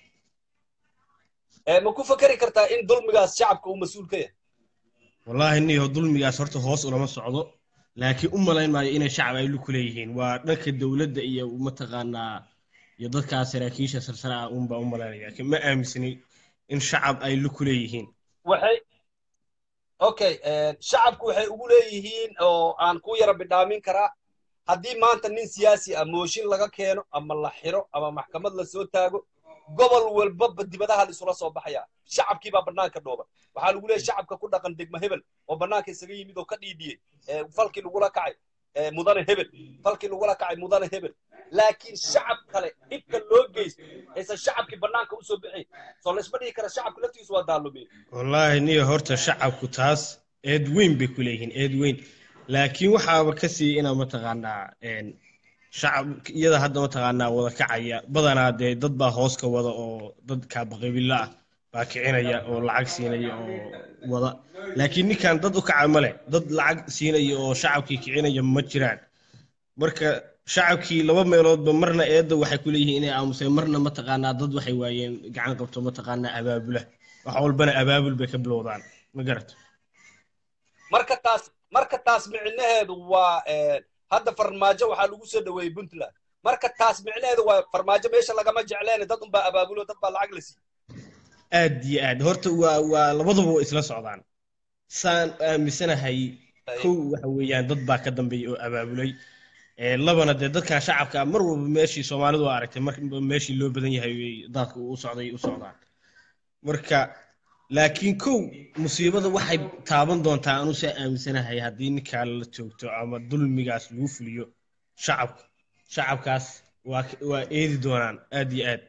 A: Eh, ma ku fakeri kartaa in dulmigaas shacabka uu mas-uul ka yahay
H: wallaahi niyahow dulmigaas horta hoos ulama socdo laakiin u malayn maayo inay shacab ay ku leeyihiin waa dhanka dowladda iyo mataqaanaa iyo dadkaas saraakiisha sarsare ah unbaa u malaynaya laakiin ma aaminsani in shacab ay ku leeyihiin
A: waxay okay eh, shacabku waxay ugu leeyihiin oo aan ku yara bidhaamin karaa haddii maanta nin siyaasi ah mooshin laga keeno ama la xiro ama maxkamad la soo taago gobol walbaba dibadaha la isula soo baxaya shacabkii baa bannaanka dhooba waxaa lagu leeyahay shacabka ku dhaqan degma hebel oo bannaanka isaga yimid oo ka dhiidhiyey eh, falkii lagula kacay eh, mudane hebel falkii lagula kacay mudane hebel laakiin shacab kale dhibka loo geysto aysan shacabkii bannaanka usoo bixin soo laysma dhihi kara shacabka laftigiisu waa daalumeen
H: wallaahi niyo horta shacabku taas eed weyn bay ku leeyihiin eed weyn laakiin waxaaba ka sii inaa mataqaanaa een, shacab iyada hadda mataqaanaa wada kacaya badanaa dee dad baa hoos ka wada oo dad kaabaqabila ah baa kicinaya oo lacag siinaya oo wada laakiin ninkan dad u kaca ma leh dad lacag siinaya oo shacabkii kicinaya ma jiraan marka shacabkii laba meeloodba marna eedda waxay ku leeyihiin inay aamuseen marna mataqaanaa dad waxay waayeen gacan qabto mataqaanaa abaabula wax walbana abaabul bay ka bilowdaan ma garato
A: marka taas marka taas micnaheedu waa eh, hadda farmaajo waxaa lagu soo dhaweeyey puntland marka taas micnaheedu waa farmaajo meesha lagama jecleen dad unbaa abaabulo dad baa lacag la siiye
H: aad iyo aad horta waa waa labaduba waa isla socdaan saan aaminsanahay kow waxa weeyaan dad baa ka dambeeyey oo abaabulay Ee, labana dee dadkan shacabka ah, mar walba meeshii soomaalidu waa aragtay mar meeshii loo badan yahay way dadka u socday u socdaan marka laakiin kow musiibada waxay taaban doontaa anu saa aaminsanahay haddii ninkaa la joogto ama dulmigaas lagu fuliyo shacabka shacabkaas waa waa eedi doonaan aad iyo aad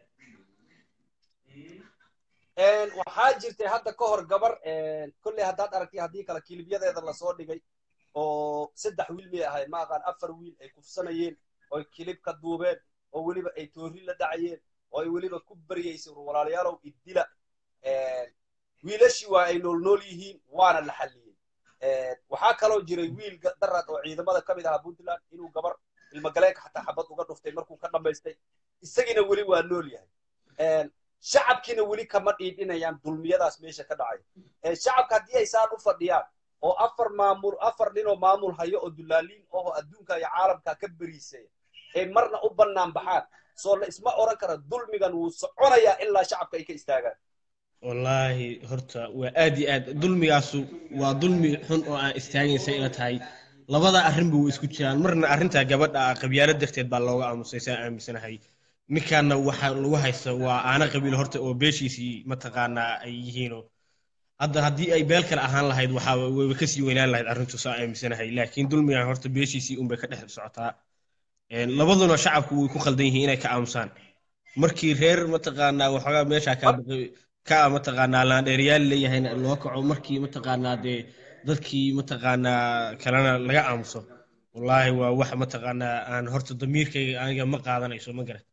A: Een, waxaa jirtay hadda ka hor gabar een, kolley haddaad aragtay haddii kale kilibyadeeda lasoo dhigay oo saddex wiil may ahayd ma aqaan afar wiil ay kufsanayeen oo ay kilib ka duubeen oo weliba ay toori la dhacayeen oo ay weliba ku baryaysay war walaalayaalow idila Een, wiilashii waa ay nool nool yihiin waana la xalliyey Een, waxaa kaloo jiray wiil ga- daraad oo ciidamada ka mid ahaa puntland inuu gabar ilmagaleenka xataa xabad uga dhuftay markuu ka dhammaystay isagiina weli waa nool yahay Een, shacabkiina weli kama dhiidhinayaan dulmiyadaas meesha ka dhacay Ee, shacabka haddii ay saan u fadhiyaan oo afar maamul afar nin oo maamul hayo oo dulaaliin oo adduunka iyo caalamka ka beriisaya ay marna u bannaan baxaan soo la isma oran kara dulmigan wuu soconayaa ilaa shacabka ay ka istaagaan
H: wallaahi horta waa aad iyo aad dulmigaasu waa dulmi xun oo aan istaagaysa ila tahay labada arrinba way isku jiraan marna arrintaa gabadha ah qabyaalo darteed baa looga aamusay saa aaminsanahay ninkaana waxaa lagu haysta waa aana qabiil horta oo beeshiisii mataqaanaa ay yihiinoo hadda haddii ay beel kale ahaan lahayd waxaa wayba kasii weynaan lahayd arrintu saa aaminsanahay laakiin dulmigan horta beeshiisii unbay ka dhex socotaa Een, labaduna shacabku way ku khaldan yihiin inay ka aamusaan markii reer mataqaanaa waxoogaa meeshaa kaa baqay ka mataqaanaa laandheeriyaal leeyahayna loo kaco markii mataqaanaa dee dadkii mataqaanaa kalena laga aamuso wallaahi waa wax mataqaanaa aan horta damiirkayga aniga ma qaadanayso ma garat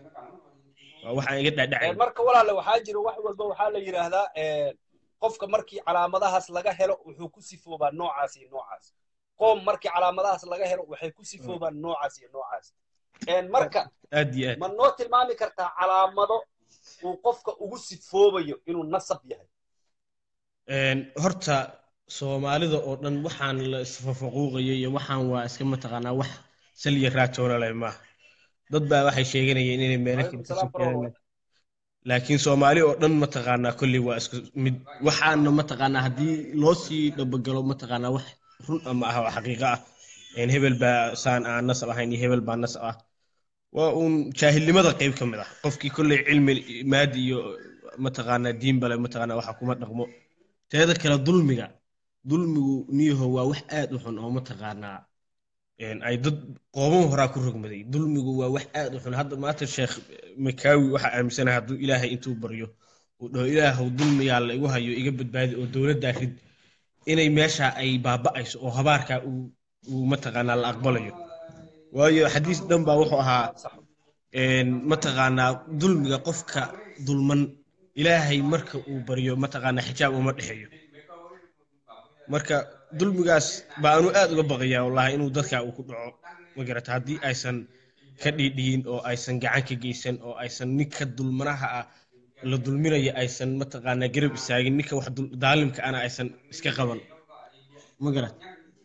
H: waa wax aan iga
A: Een,
H: dhadhacay
A: marka walaale waxaa jira wax walba waxaa la yidhaahdaa een, qofka markii calaamadahaas laga helo wuxuu ku sifoobaa noocaas iyo noocaas qoom markii calaamadahaas laga helo waxay ku sifoobaan noocaas iyo noocaas Een, marka
H: aad iyo aad
A: ma noo tilmaami kartaa calaamado uu qofka ugu sifoobayo inuu nasab yahay
H: Een, horta soomaalida oo dhan waxaan la isfafaquuqayo iyo waxaan waa iska mataqaanaa wax saliya raatoona leh maaha dad baa waxay sheeganayeen inay meelo kale
A: Waalaikum
H: ka
A: salaam
H: sokeenayaan
A: warahmatullahi.
H: laakiin soomaali oo dhan mataqaanaa kolley waa isku mid waxaana mataqaanaa haddii loo sii dhabagalo mataqaanaa wax run ama ah oo xaqiiqo ah een hebel baa saan aan nasab ahayn iyo hebel baa nasab ah waa uun jaahilnimada qayb ka mid ah qofkii kolley cilmi maadi iyo mataqaanaa diin bale mataqaanaa waxa kuma dhaqmo teeda kale dulmiga dulmigu niyaho waa wax aad u xun oo mataqaanaa een ay dad qooban horaa ku rogmaday dulmigu waa wax aad u xun hadda maanta sheekh makaawi waxaa aaminsanahay hadduu ilaahay intuu baryo uu dhaho ilaahow dulmigaa la igu hayo iga badbaadi oo dowladdaa rid inay meesha ay baaba'ayso oo habaarkaa uu uu mataqaanaa la aqbalayo waayo xadiis dhan baa wuxuu ahaa een mataqaanaa dulmiga qofka dulman ilaahay marka uu baryo mataqaanaa xijaab uma dhexeeyo marka dulmigaas baa anu aad uga baqayaa wallahi inuu dadka uu ku dhaco ma garata haddii aysan ka dhiidhiyin oo aysan gacan ka geysan oo aysan ninka dulmanaha ah la dulminaya aysan mataqaanaa garab istaagin ninka wax dul- daalimka ana aysan iska qaban ma garat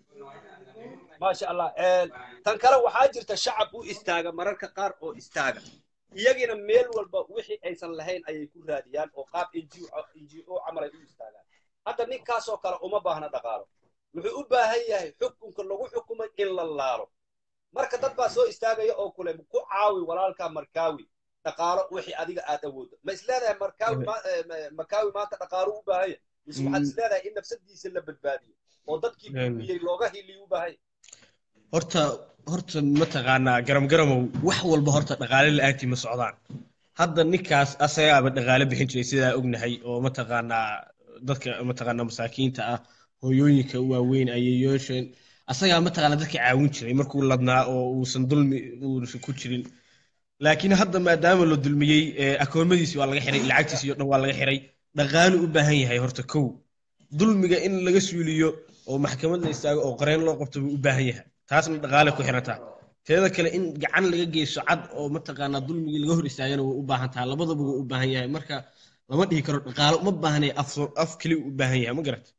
A: maasha allah Een, tan kale waxaa jirta shacab u istaaga mararka qaar oo istaaga iyagina meel walba wixii aysan lahayn ayay ku raadiyaan oo qaab ngo camal ay u istaagaan hadda ninkaasoo kale uma baahna dhaqaalo wuxuu u baahan yahay xukunka lagu xukumay in la laalo marka dad baa soo istaagaya oo kule ku caawi walaalka markaawi dhaqaalo wixii adiga aad awooddo ma isleedahay markaawi ma- eh, ma- makaawi maanta dhaqaalo u baahan yahay mise waxaad
H: Mm.
A: isleedahay in nafsadiisa la badbaadiyo oo dadkii
H: Mm.
A: biyey looga hiliyo u baahan yahay
H: horta horta mataqaanaa garam garamow wax walba horta dhaqaale la-aantii ma socdaan hadda ninkaas asagaaba dhaqaale bixin jiray sidaa ognahay oo mataqaanaa dadka mataqaanaa masaakiinta ah hooyooyinka waaweyn ayeeyooshan asagaa mataqaanaa dadka caawin jiray markuu ladnaa oo uusan dulmi uusan ku jirin laakiin hadda maadaama la dulmiyey ee akoomadiisi waa laga xiray lacagtiisi oo dhan waa laga xiray dhaqaale u baahan yahay horta kow dulmiga in laga suuliyo oo maxkamad la istaago oo qareen loo qabto buu u baahan yahay taasna dhaqaale ku xirantaa teeda kale in gacan laga geysto cad oo mataqaanaa dulmigii laga hor istaagana way u baahan tahay labadaba wuu u baahan yahay marka lama dhihi karo dhaqaale uma baahnaya af af keliya u baahan yahay ma garata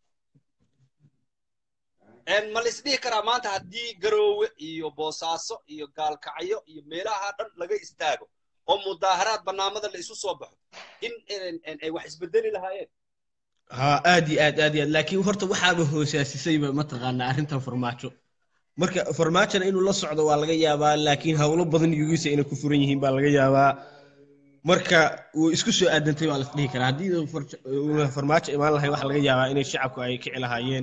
A: ma la isdhihi karaa maanta haddii garoowe iyo boosaaso iyo gaalkacyo iyo meelaha dhan laga istaago oo mudaaharaad barnaamada la isu soo baxo in ay wax isbedeli lahaayeen
H: ha aad iyo aad aad iyo aad laakiin horta waxaaba hoosaasisayba mataqaanaa arrintan farmaajo marka farmaajona inuu la socdo waa laga yaabaa laakiin howlo badan yugiisa inay ku furan yihiin baa laga yaabaa marka uu isku soo aadantay baa las dhihi karaa haddii uuna farmaajo imaan lahay waxaa laga yaabaa inay shacabku ay kici lahaayeen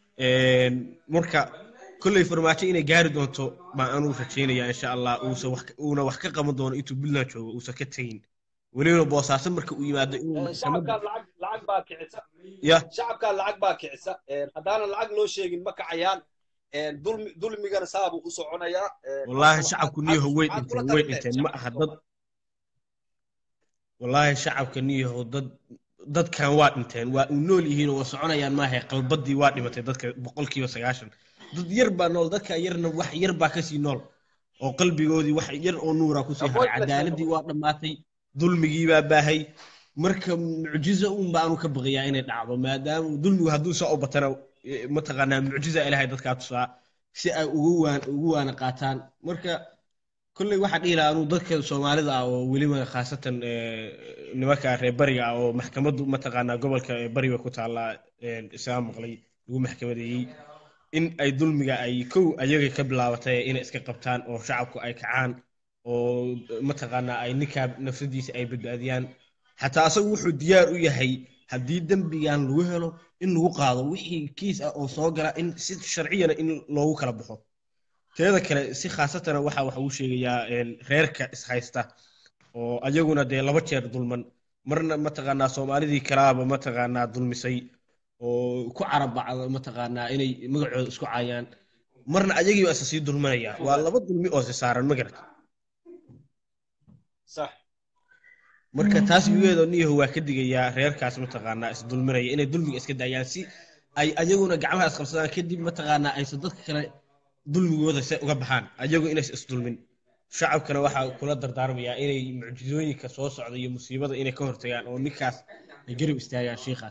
H: marka kolley farmaajo inay gaari doonto baa anuu rajaynaya insha allah uusan wax uuna wax ka qaban doono intuu puntland joogo uusan ka tegin weliba boosaaso marka uu yimaado inuu maxkamadda
A: shacabkaa lacag lacag baa kicisa
H: ya
A: shacabkaa lacag baa kicisa haddaana lacag loo sheegin ma kacayaan dulmi dulmigana saabuu u soconayaa
H: wallaahi shacabku niyaho way dhinteen way dhinteen ma aha dad wallaahi shacabka niyaho dad dadkan waa dhinteen waa u nool yihiin oo waa soconayaan maaha qalbadii waa dhimatay dadka boqolkiiba sagaashan dad yar baa nool dadka yarna wax yar baa kasii nool oo qalbigoodii wax yar oo nuura kusii haray cadaaladii waa dhammaatay dulmigii baa baahay marka mucjizo un baanu ka baqayaa inay dhacdo maadaama dulmigu hadduu soo u batana mataqaanaa mucjiza ilaahay dadkaa tusaa si ay ugu waan ugu waana qaataan marka kolley waxaa dhihi lahaa anuu dadka soomaalida ah oo weliba khaasatan nimanka reer bariga ah oo maxkamaddu mataqaanaa gobolka bariga ku taallaa isaga maqlay lagu maxkamadeeyey in ay dulmiga ay kow ayaga ka bilaabatay inay iska qabtaan oo shacabku ay kacaan oo mataqaanaa ay ninkaa nafsadiisa ay badbaadiyaan xataa asagu wuxuu diyaar u yahay haddii dembigan lagu helo in lagu qaado wixii kiis ah oo soo gala in si sharciyana in loogu kala baxo teeda kale si khaasatana waxa waxa uu sheegayaa reerka ishaysta oo ayaguna dee laba jeer dulman marna mataqaanaa soomaalidii kalaaba mataqaanaa dulmisay oo ku carabacda mataqaanaa inay magacooda isku caayaan marna ayagiiba isa sii dulmanayaan waa laba dulmi oo si saaran ma garata
A: sax
H: marka taas yugeedo niyaho waa ka digayaa reerkaas mataqaanaa is dulminaya inay dulmiga iska daayaan si ay ayaguna gacmaha isqabsadaan kadib mataqaanaa aysan dadka kale dulmigooda se uga baxaan ayagu inays isdulmin shacabkana waxaa kula dardaarmayaa inay mucjizooyinka soo socda iyo musiibada inay ka hortagaan oo ninkaas ay garab istaagaan shiikaas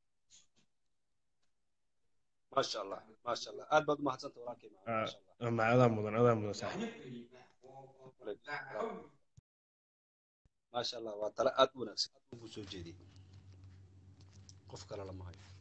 A: maasha allah maasha allah aad baad umahadsanta walaalkay maasha allah
H: ma adaa mudan adaa mudan saaxiib
A: maasha allah waa tale aad u wanaagsan aad ugu soo jeediyey qof kale lama hayo